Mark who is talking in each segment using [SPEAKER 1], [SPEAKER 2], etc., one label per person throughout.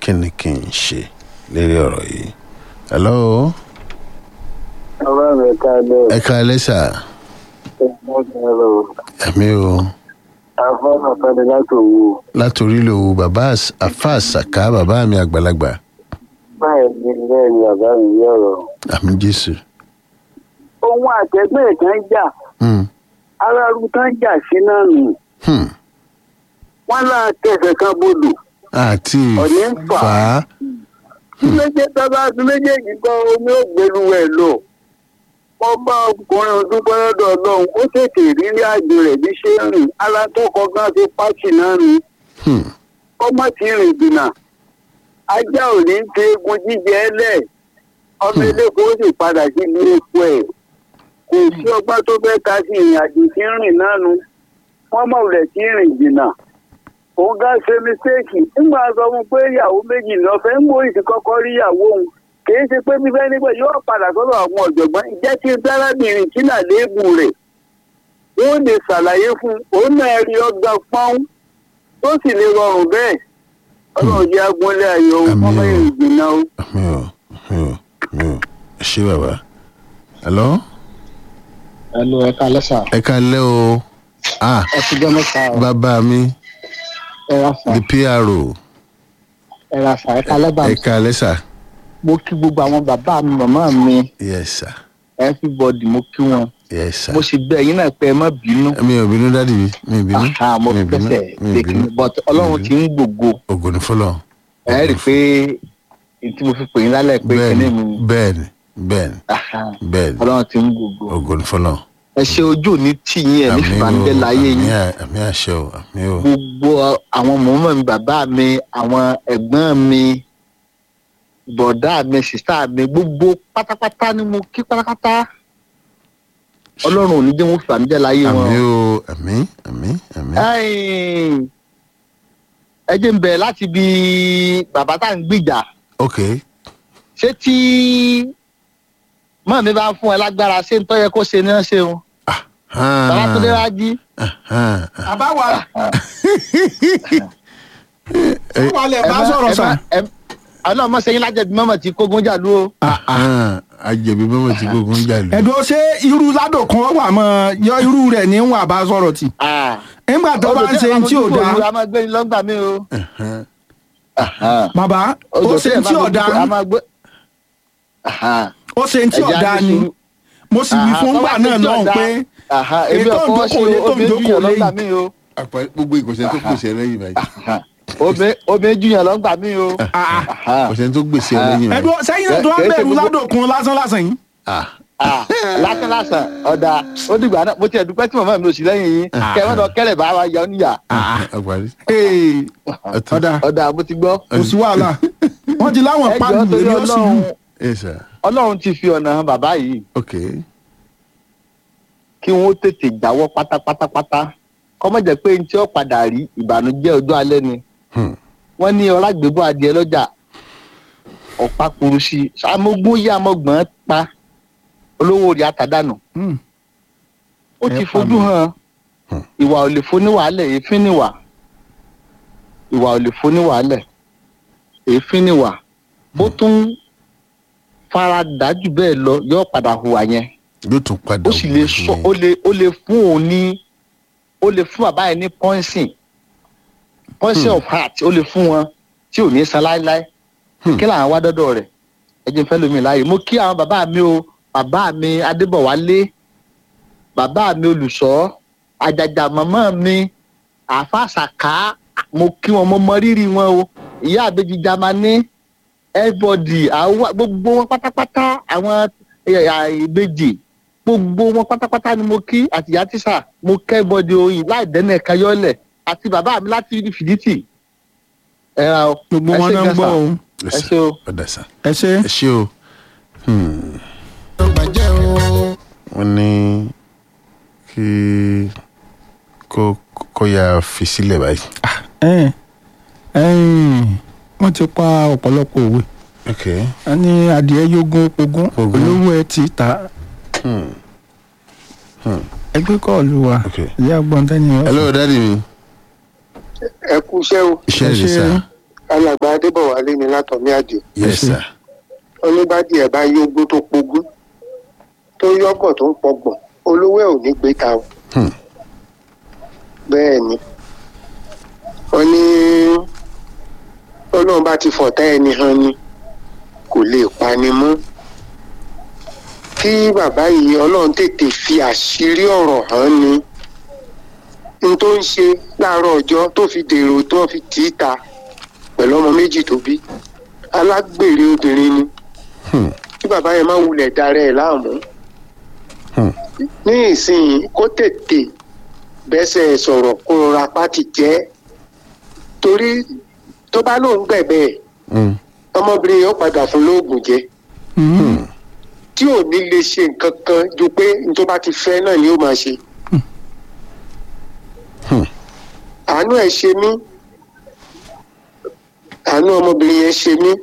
[SPEAKER 1] kí ni kí n ṣe lérí ọ̀rọ̀ yìí. hello
[SPEAKER 2] ọba mi ká lọ
[SPEAKER 1] ẹ káalẹ́ sà
[SPEAKER 2] ẹgbẹ́ lọ
[SPEAKER 1] ẹ̀mí o
[SPEAKER 2] afọ́nà kan láti òwò
[SPEAKER 1] látòrí lòwú bàbá às- àfa àṣàká bàbá mi àgbàlagbà
[SPEAKER 2] báyìí ni bẹ́ẹ̀ ni bàbá mi yí ọ̀rọ̀.
[SPEAKER 1] àmì jésù.
[SPEAKER 2] ohun àtẹ̀gbẹ́ kan jà
[SPEAKER 1] Hmm,
[SPEAKER 2] aráàlú kan jà sí náà nù
[SPEAKER 1] hmm.
[SPEAKER 2] wọ́n láà tẹ̀sẹ̀ kan bodò
[SPEAKER 1] àti
[SPEAKER 2] Ọ̀ní ń fà
[SPEAKER 1] fà á
[SPEAKER 2] tí méjì bàbá tí méjèèjì kan omi ò gbẹlu ẹ̀ lọ wọ́n bá ọkùnrin ọdún pẹ́lẹ́dọ̀ ọlọ́run ó tètè rírí àjò rẹ̀ bí ṣe ń rìn alátọ́kọ gan ti pàṣẹ náà rìn
[SPEAKER 1] Hmm,
[SPEAKER 2] ọmọ tí rìn jìnnà ajá ò ní fi egun jíjẹ ẹlẹ ọmọ eléko ó sì padà sí ilé epo ẹ kò sí ọgbọ́n tó fẹ́ ka sí ìrìn àjò tí ń rìn náà nu wọ́n mọ̀ rẹ̀ tí ń rìn jìnnà òun gá ṣe mistake nígbà sọ fún pé ìyàwó méjì lọ́fẹ́ ń mórí ti kọ́kọ́ rí ìyàwó òun kìí ṣe pé fífẹ́ nígbà yóò padà sọ́dọ̀ àwọn ọ̀jọ̀gbọ́n ìjẹ́ tí dárábìnrin tí náà léèbù rẹ̀ wọ́n lè ṣàlàyé fún un òun náà rí ọgbà pọ́n tó sì lè rọrùn bẹ́ẹ̀ ọlọ́run jẹ́ agbóńlé ayọ̀
[SPEAKER 1] Àmín
[SPEAKER 2] ọmọ
[SPEAKER 1] o.
[SPEAKER 2] ìrìngbìn náà o.
[SPEAKER 1] àmì o àmì o àmì o ẹ ṣé bàbá. hello
[SPEAKER 3] ẹnu ẹka lẹsà
[SPEAKER 1] ẹ káalẹ́ o ah
[SPEAKER 3] ẹ ti jọ mẹta ọ
[SPEAKER 1] bàbá mi
[SPEAKER 3] ẹ ra fà
[SPEAKER 1] the pro
[SPEAKER 3] ẹ ra fà ẹka lẹba
[SPEAKER 1] ẹ káalẹ́ sà
[SPEAKER 3] mo kí gbogbo àwọn bàbá mi màmá mi
[SPEAKER 1] yes sir
[SPEAKER 3] everybody mo kí wọn
[SPEAKER 1] yes sir.
[SPEAKER 3] mo sì bẹ ẹyin náà pé ẹ má bínú
[SPEAKER 1] mi ò bínú dádì mi mi ò bínú
[SPEAKER 3] Aha, mo
[SPEAKER 1] mi ò bínú
[SPEAKER 3] fẹsẹ̀
[SPEAKER 1] mi ò
[SPEAKER 3] tèkì
[SPEAKER 1] bínú
[SPEAKER 3] but ọlọ́run ti ń gbògo
[SPEAKER 1] ògo ni fọlọ.
[SPEAKER 3] ẹ rí i pé èyí tí mo fi pè yín lálẹ́ pé
[SPEAKER 1] bẹ́ẹ̀ni
[SPEAKER 3] kíní mi
[SPEAKER 1] bẹ́ẹ̀ni bẹ́ẹ̀ni
[SPEAKER 3] Aha,
[SPEAKER 1] bẹ́ẹ̀ni
[SPEAKER 3] ọlọ́run ti ń gbògo
[SPEAKER 1] ògo ni fọlọ.
[SPEAKER 3] ẹ ṣe ojú òní tì yín ẹ ní fìbànújẹ́ láyé yín
[SPEAKER 1] àmì àṣẹ o àmì o
[SPEAKER 3] gbogbo àwọn mọ̀mọ́ mi bàbá mi àwọn ẹ̀gbọ́n mi bọ̀dá mi sìsá mi gbogbo pátápátá ni mo kí pátápátá ọlọ́run ò ní jẹ́ wọn fìbànújẹ́ láyé wọn.
[SPEAKER 1] àmì o àmì àmì àmì.
[SPEAKER 3] Ẹ́ẹ̀, ẹ jẹ́ ń bẹ̀ láti bí bàbá tá à ń gbìjà
[SPEAKER 1] ok
[SPEAKER 3] ṣé tí mọ́ mi bá ń fún ẹ lágbára ṣé ń tọ́ yẹ kó ṣe ní ọ́ ṣeun bàbá tó dé wá jí
[SPEAKER 4] àbáwá àwa lè bá sọ̀rọ̀ sà.
[SPEAKER 3] ọlọ́run mọ̀ sẹ́yìn lájẹ̀bí mọ́mọ́ tí kógun jà lú o.
[SPEAKER 1] ajẹbi mọ́mọ́ tí gbogbo ń jà lù.
[SPEAKER 4] ẹ̀dùn ṣé irú ládò kan wà mọ́ yọ irú rẹ̀ ní wà bá sọ̀rọ̀ tì. nígbà tó bá ń ṣe tí ò dáa
[SPEAKER 3] a máa gbé ní lọ́gbà mi o.
[SPEAKER 4] bàbá ó ṣe tí ò dáa
[SPEAKER 3] a máa gbé.
[SPEAKER 4] ó ṣe tí ò dáa ni mo sì wí fún gbà náà lọ́hùn pé
[SPEAKER 3] èmi
[SPEAKER 4] ètò
[SPEAKER 3] ọ̀fọwọ́ sí
[SPEAKER 4] ìjókòó
[SPEAKER 3] omi
[SPEAKER 4] lé tó
[SPEAKER 3] júyàn
[SPEAKER 4] ìjókòó
[SPEAKER 3] lọ́gbà
[SPEAKER 4] lẹ́yìn.
[SPEAKER 3] mi o.
[SPEAKER 1] gbogbo ìkọ̀sẹ̀ tó gbèsè lẹ́yìn báyìí.
[SPEAKER 3] Omi- omi júyàn lọ́gbà mi o.
[SPEAKER 1] ìkọ̀sẹ̀ tó gbèsè lẹ́yìn báyìí.
[SPEAKER 4] ẹ̀dùn sẹ́yìn náà tó wá
[SPEAKER 3] Kìí ṣe
[SPEAKER 4] bẹ̀rù
[SPEAKER 3] gbogbo-
[SPEAKER 4] ládò kan lásán lásán yìí.
[SPEAKER 1] Ah,
[SPEAKER 3] Ah, lásán lásán ọ̀dà ó dìgbà náà mo tiẹ̀ dúpẹ́ tí màmá mi ò sí lẹ́yìn yín kẹ́ ẹ má lọ kẹ́lẹ̀ bá wa yọ níyà.
[SPEAKER 1] àgbárí.
[SPEAKER 4] Ee,
[SPEAKER 1] Ọ̀tún.
[SPEAKER 4] ọ̀dà
[SPEAKER 3] ọ̀dà mo ti gbọ́.
[SPEAKER 4] kò sí wàhálà wọ́n ti láwọn
[SPEAKER 3] ẹ
[SPEAKER 4] pàdù
[SPEAKER 3] jọ̀ọ́ torí
[SPEAKER 4] èmi ó sì
[SPEAKER 3] ọlọ́run
[SPEAKER 4] wù.
[SPEAKER 1] yes sir
[SPEAKER 3] ọlọ́run ti fi ọ̀nà hàn bàbá yìí
[SPEAKER 1] ok
[SPEAKER 3] kí wọ́n tètè jáwọ́ pátápátápátá kọ́mọ̀ jẹ́ pé ní tí ó padà rí ìbànújẹ́ ọjọ́ alẹ́ ni
[SPEAKER 1] Hmm.
[SPEAKER 3] wọ́n ní ọlágbèbọ̀ adìẹ lọ́jà ọ̀pá kuru sí i amógún yá amọ̀gbọ́n pa olówó rí àtàdánù
[SPEAKER 4] Hmm.
[SPEAKER 3] ó ti
[SPEAKER 4] Ẹ pa
[SPEAKER 3] fojú
[SPEAKER 4] mi.
[SPEAKER 3] hàn
[SPEAKER 1] Hmm.
[SPEAKER 3] ìwà ò lè foni wàhálẹ̀ èéfín níwà ìwà ò lè foni wàhálẹ̀ èéfín níwà bó tún fara dájú bẹ́ẹ̀ lọ yóò padà hùwà yẹn
[SPEAKER 1] yóò tún padà
[SPEAKER 3] ó sì lè sọ ó lè ó lè fún òun ní ó lè fún bàbá yẹn ní poison poison of heart ó lè fún wọn tí ò ní san láéláé
[SPEAKER 1] Hmm.
[SPEAKER 3] kí làwọn wá dọ́dọ̀ rẹ̀ ẹ jẹ́ n fẹ́ lómi láàyè mo kí àwọn bàbá mi o bàbá mi adébọ̀wálé bàbá mi olùṣọ́ àjàjà màmá mi àfàṣàká mo kí wọn mo mọ rírì wọn o ìyá àbèjì jamani everybody àwa gbogbo wọn pátápátá àwọn ẹ̀yà ìbejì gbogbo wọn pátápátá ni mo kí àtìyá tíṣà mo kẹ́ bọ́dì oyin láì dẹ́nà ẹ̀ka yọ́lẹ̀ àti bàbá mi láti fìdítì ẹ ra o
[SPEAKER 4] gbogbo
[SPEAKER 3] ẹ
[SPEAKER 4] wọn
[SPEAKER 3] ṣé
[SPEAKER 4] náà ń
[SPEAKER 3] gan
[SPEAKER 4] gbọ́
[SPEAKER 3] sà.
[SPEAKER 4] o
[SPEAKER 3] ẹ ṣé o.
[SPEAKER 1] ọ̀dà sá
[SPEAKER 4] ẹ ṣe
[SPEAKER 1] ẹ ṣé o. Hmm. wọ́n ní kí kó kó ya fi sílẹ̀ báyìí.
[SPEAKER 4] ẹ ẹyìn wọ́n ti pa ọ̀pọ̀lọpọ̀ òwe
[SPEAKER 1] ok
[SPEAKER 4] a ní adìẹ yógún ogún
[SPEAKER 1] Ogún.
[SPEAKER 4] olówó ẹ ti ta
[SPEAKER 1] hmm. Hmm.
[SPEAKER 4] ẹgbẹ́ kọ́ọ̀lù wa
[SPEAKER 1] ok
[SPEAKER 4] ìyá gbọ́ntẹ́ni
[SPEAKER 1] hello dadi mi
[SPEAKER 2] ẹ kú iṣẹ́ o
[SPEAKER 1] iṣẹ́
[SPEAKER 4] Ẹ
[SPEAKER 1] rẹ̀
[SPEAKER 4] ṣé.
[SPEAKER 1] sá
[SPEAKER 2] alàgbà
[SPEAKER 5] adébọ̀wálé ni látọ̀mí àdìo
[SPEAKER 1] yes sir
[SPEAKER 5] oníbàdí ẹ̀ bá yógbó tó pogún tó yọ́bọ̀ tó ń pọgbọ̀n olówó ẹ̀ ò ní gbé ta o
[SPEAKER 1] Hmm.
[SPEAKER 5] bẹ́ẹ̀ ni wọ́n ní ọlọ́run bá ti fọ̀tá ẹni hàn ni kò lè pani mọ́ kí bàbá yìí ọlọ́run tètè fi àṣírí ọ̀rọ̀ hàn ni n tó ń ṣe láàárọ̀ ọjọ́ tó fi dèrò tó fi tì í ta pẹ̀lú ọmọ méjì tó bí alágbèrè obìnrin ni
[SPEAKER 1] Hmm.
[SPEAKER 5] kí bàbá yẹn má wulẹ̀ darẹ̀ ẹ̀ láàmú
[SPEAKER 1] Hmm.
[SPEAKER 5] ní ìsinyìí kó tètè bẹ́sẹ̀ sọ̀rọ̀ kó rọra pátì jẹ́ torí tó bá lóun gbẹ̀bẹ̀ ẹ̀
[SPEAKER 1] Hmm.
[SPEAKER 5] ọmọbìnrin yẹn ó padà fún lóògùn jẹ
[SPEAKER 4] Mm.
[SPEAKER 5] tí ò ní lè ṣe nǹkan kan ju pé n tó bá ti fẹ́ náà ni ó máa ṣe.
[SPEAKER 1] Hmm.
[SPEAKER 5] àánú ẹ̀ ṣe mí àánú ọmọbìnrin yẹn ṣe mí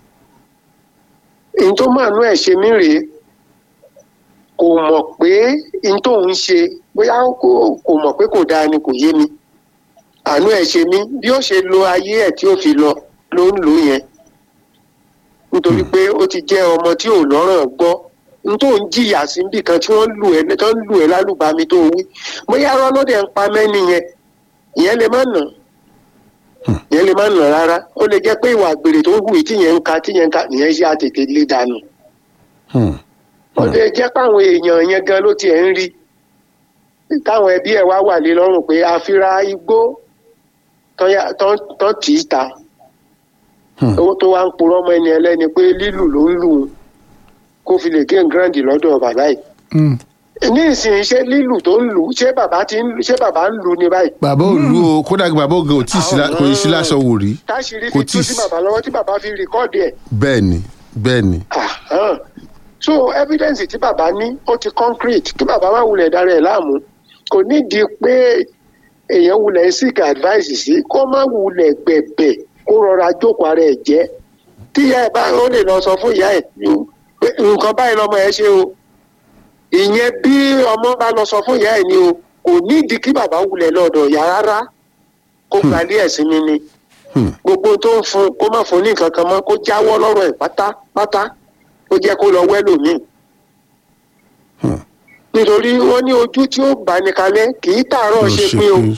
[SPEAKER 5] n tó máa nú ẹ̀ ṣe mí rèé kò mọ̀ pé n tó ń ṣe bóyá kò kò mọ̀ pé kò dáa ni kò yé mi àánú ẹ̀ ṣe mí bí ó ṣe lo ayé ẹ̀ tí ó fi lọ ló ń lò yẹn nítorí pé ó ti jẹ́ ọmọ tí ò lọ́rọ̀ gbọ́ n tó ń jìyà sí níbì kan tí wọ́n lù ẹ́ tó ń lù ẹ́ lálùbami tó wí bóyá rọ́lọ́dẹ̀ ń pa mẹ́ni yẹn ìyẹn lè má nà ìyẹn lè má nà rárá ó lè jẹ́ pé ìwà àgbèrè tó ń hù tí yẹn ń ka tí yẹn ń ka ìyẹn ṣe àtètè lé dànù
[SPEAKER 1] Hmm.
[SPEAKER 5] ó lè jẹ́ páwọn èèyàn yẹn gan ló tiẹ̀ ń rí táwọn ẹbí ẹ̀ wá wà lé lọ́rùn pé àfira igbó tán yá- tán tán tì í ta
[SPEAKER 1] Hmm.
[SPEAKER 5] owó tó wá ń purọ́ mọ́ ẹni ẹlẹ́ni pé lílù ló ń lù ú kó fi lè gé gíráǹdì lọ́dọ̀ bàbá yìí
[SPEAKER 4] Mm.
[SPEAKER 5] ní ìsìn ṣé lílù tó ń lù ú ṣé bàbá ti ń lù ṣé bàbá ń lù ú ní báyìí
[SPEAKER 1] bàbá ò lu o kódà kí bàbá ògè ò tí ì sí lá- kò í sí láṣọ wò rí
[SPEAKER 5] táṣìírí
[SPEAKER 1] kò
[SPEAKER 5] fi
[SPEAKER 1] tí
[SPEAKER 5] tú
[SPEAKER 1] ì
[SPEAKER 5] sí
[SPEAKER 1] sí-
[SPEAKER 5] bàbá lọ́wọ́ tí bàbá fi rìkọ́ọ̀dì ẹ̀
[SPEAKER 1] bẹ́ẹ̀ ni bẹ́ẹ̀ ni
[SPEAKER 5] Àhán. so evidence tí bàbá ní ó ti concrete kí bàbá má wulẹ̀ dára ẹ̀ láàmú kò nídìí pé èèyàn wulẹ̀ seek advice sí kó má wulẹ̀ gbẹ̀bẹ̀ kó rọra jókòó ara ẹ̀ jẹ́ tí ìyá ẹ̀ bá ó lè lọ sọ fún ìyá ẹ̀ pé nǹkan báyìí lọmọ ẹ̀ ṣe o ìyẹn bí ọmọ bá lọ sọ fún ìyá ẹ̀ ni o kò nídìí kí bàbá wulẹ̀ lọ́dọ̀ ìyá rárá kó gbalẹ̀ ẹ̀sìn mi ni
[SPEAKER 1] Hmm.
[SPEAKER 5] gbogbo tó ń fún kó má fún ní nǹkan kan mọ́ kó jáwọ́ lọ́rọ̀ ẹ̀ pátápátá ó jẹ́ kó lọ wẹ́lòmíì.
[SPEAKER 1] Hmm.
[SPEAKER 5] nítorí wọ́n ní ojú tí ó bá ní kalẹ̀ kì í tààrọ̀
[SPEAKER 1] Ló
[SPEAKER 5] ṣe
[SPEAKER 1] ṣe
[SPEAKER 5] pé o
[SPEAKER 1] pé-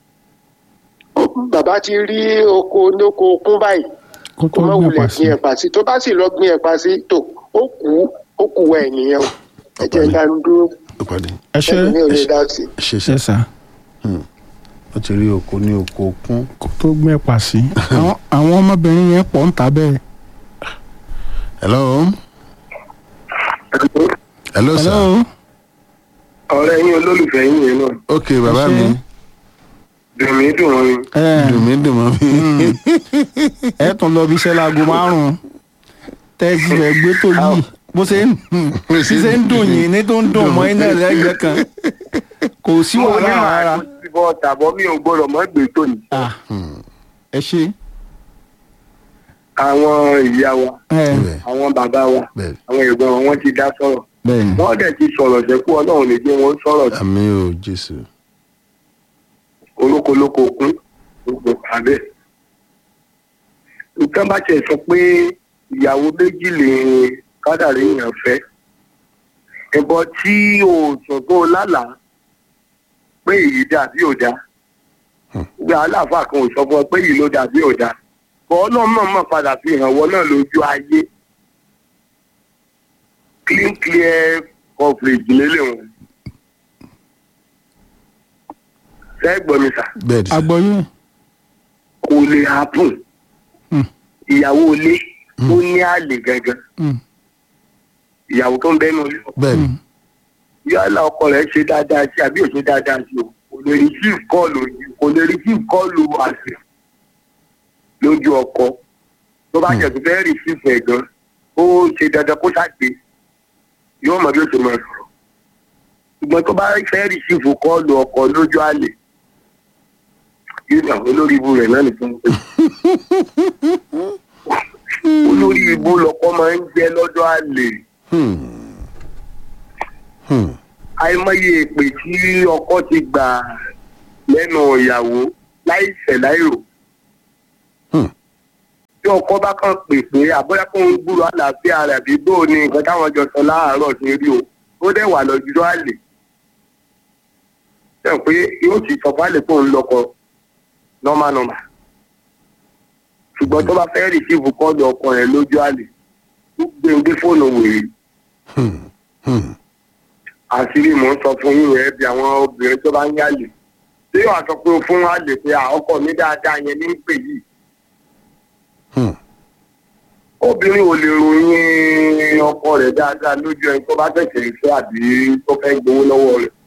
[SPEAKER 5] Ó- bàbá ti rí oko lóko kún báyìí
[SPEAKER 4] kó
[SPEAKER 5] kó
[SPEAKER 4] tó
[SPEAKER 5] má
[SPEAKER 4] gbé
[SPEAKER 5] wulẹ̀
[SPEAKER 4] pa sí.
[SPEAKER 5] gbin ẹ̀pà sí tó bá sì lọ gbin ẹ̀pà sí tó ó kú ó kú wẹ̀ nìyẹn o ẹ jẹ́
[SPEAKER 1] Ọ̀pọ̀ ni.
[SPEAKER 5] dánú dúró
[SPEAKER 1] ó pàdé
[SPEAKER 4] ẹ ṣe
[SPEAKER 5] ẹ̀mí ò lè dá sí i.
[SPEAKER 1] ẹ ṣe
[SPEAKER 4] ṣe
[SPEAKER 1] sá
[SPEAKER 4] sá
[SPEAKER 1] ó ti rí oko ní oko kún
[SPEAKER 4] kó tó gbé pa sí. Àwọn- àwọn ọmọbìnrin yẹn pọ̀ ń ta bẹ́ẹ̀.
[SPEAKER 1] hello hello sir
[SPEAKER 4] hello.
[SPEAKER 5] ọ̀rẹ́ yín olólùfẹ́ yín yẹn náà
[SPEAKER 1] ok bàbá
[SPEAKER 4] Ẹ ṣé.
[SPEAKER 1] mi
[SPEAKER 5] dùn mí dùn wọn ni.
[SPEAKER 4] ẹ
[SPEAKER 1] dùn mí dùn mọ́ mi
[SPEAKER 4] ẹ tún lọ bí iṣẹ́ láago márùn-ún tẹ́sí rẹ̀ gbé tó yìí bó ṣe ń
[SPEAKER 1] Bó ṣe ń
[SPEAKER 4] ṣe ń dùn yìí ní tó ń dùn mọ́ iná lẹ́gbẹ̀ẹ́ kan kò sí wàhálà rárá.
[SPEAKER 5] bọ́ tàbọ̀ mi ò gbọ́dọ̀ mọ́ gbé tó ní.
[SPEAKER 4] Ah, ẹ ṣe.
[SPEAKER 5] àwọn ìyá wa
[SPEAKER 4] ẹ
[SPEAKER 1] bẹ́ẹ̀
[SPEAKER 5] àwọn bàbá wa
[SPEAKER 1] bẹ́ẹ̀
[SPEAKER 5] àwọn ẹ̀gbọ́n wọn wọ́n ti dá sọ̀rọ̀
[SPEAKER 4] bẹ́ẹ̀ ni.
[SPEAKER 5] wọ́n dẹ̀ ti sọ̀rọ̀ sẹ́kù ọlọ́run lè jẹ́ wọn sọ̀rọ̀ sí
[SPEAKER 1] àmì ò jésù
[SPEAKER 5] olókolóko kún gbogbo pàdé. nǹkan bá tiẹ̀ sọ pé ìyàwó méjì lè kádàrí èèyàn fẹ́ ẹ̀bọ tí o sùn tó lálàá pé èyí dàbí ò dá gbé aláàfáà kan ò sọ fún ọ pé èyí ló dàbí ò dá bọ́ ọlọ́run náà mọ̀ padà fi hàn wọ́n náà lójú ayé clean clear coverage lélẹ̀ wọn. ṣé gbọ́ mi sà
[SPEAKER 1] bẹ́ẹ̀ ni sà
[SPEAKER 4] agbọ́yé.
[SPEAKER 5] kò lè happen
[SPEAKER 4] Hmm.
[SPEAKER 5] ìyàwó ilé tó ní àlè gangan
[SPEAKER 4] Mm,
[SPEAKER 5] ìyàwó tó ń bẹ́nu ilé
[SPEAKER 1] bẹ́ẹ̀ ni
[SPEAKER 4] mm.
[SPEAKER 5] yálà ọkọ rẹ̀ ṣe dáadáa sí àbí ò ṣe dáadáa sí o kò lè receive call ojú kò lè receive call àṣẹ lójú ọkọ tó bá jẹ́ tó fẹ́ receive ẹ̀ gan ó ṣe dandan kó ṣàgbé yóò mọ bí ó ṣe máa sọ̀rọ̀ ṣùgbọ́n tó bá fẹ́ receive call ọkọ lójú àlè yóò ní àwọn olórí ibu rẹ̀ náà nìkan pé olórí ibu lọkọ máa ń jẹ́ lọ́dọ̀ àlè
[SPEAKER 1] Hmm. Hmm.
[SPEAKER 5] àìmọye èpè tí ọkọ ti gbà lẹ́nu ìyàwó láìṣẹ̀ láìrò
[SPEAKER 1] Hmm.
[SPEAKER 2] tí ọkọ bá kàn pè pé àbúrò kó ń gbúrò àlàáfíà rẹ̀ àbí bó o ní nǹkan táwọn jọ sọ láàárọ̀ ṣe rí o ó dẹ̀ wà lọ́jọ́ àlè ṣe pé yóò ti sọ fálẹ̀ kó ń lọkọ nọ́mà nọ́mà ṣùgbọ́n tó bá fẹ́ rìsíìfù kọ́ọ̀lù ọkọ rẹ̀ lójú àlè ó gbé ń gbé fóònù wèrè
[SPEAKER 1] Hmm. Hmm.
[SPEAKER 2] àṣírí mò ń sọ fún yín rẹ bí àwọn obìnrin tó bá ń yàlè tí yóò sọ pé fún àlè pé à, ọkọ mi dáadáa yẹn ní ń pè yìí
[SPEAKER 1] Hmm.
[SPEAKER 2] obìnrin ò lè ròyìn ọkọ rẹ̀ dáadáa lójú ẹni tó bá tẹ̀sẹ̀ ìfẹ́ àbí tó fẹ́ gbowó lọ́wọ́ rẹ̀.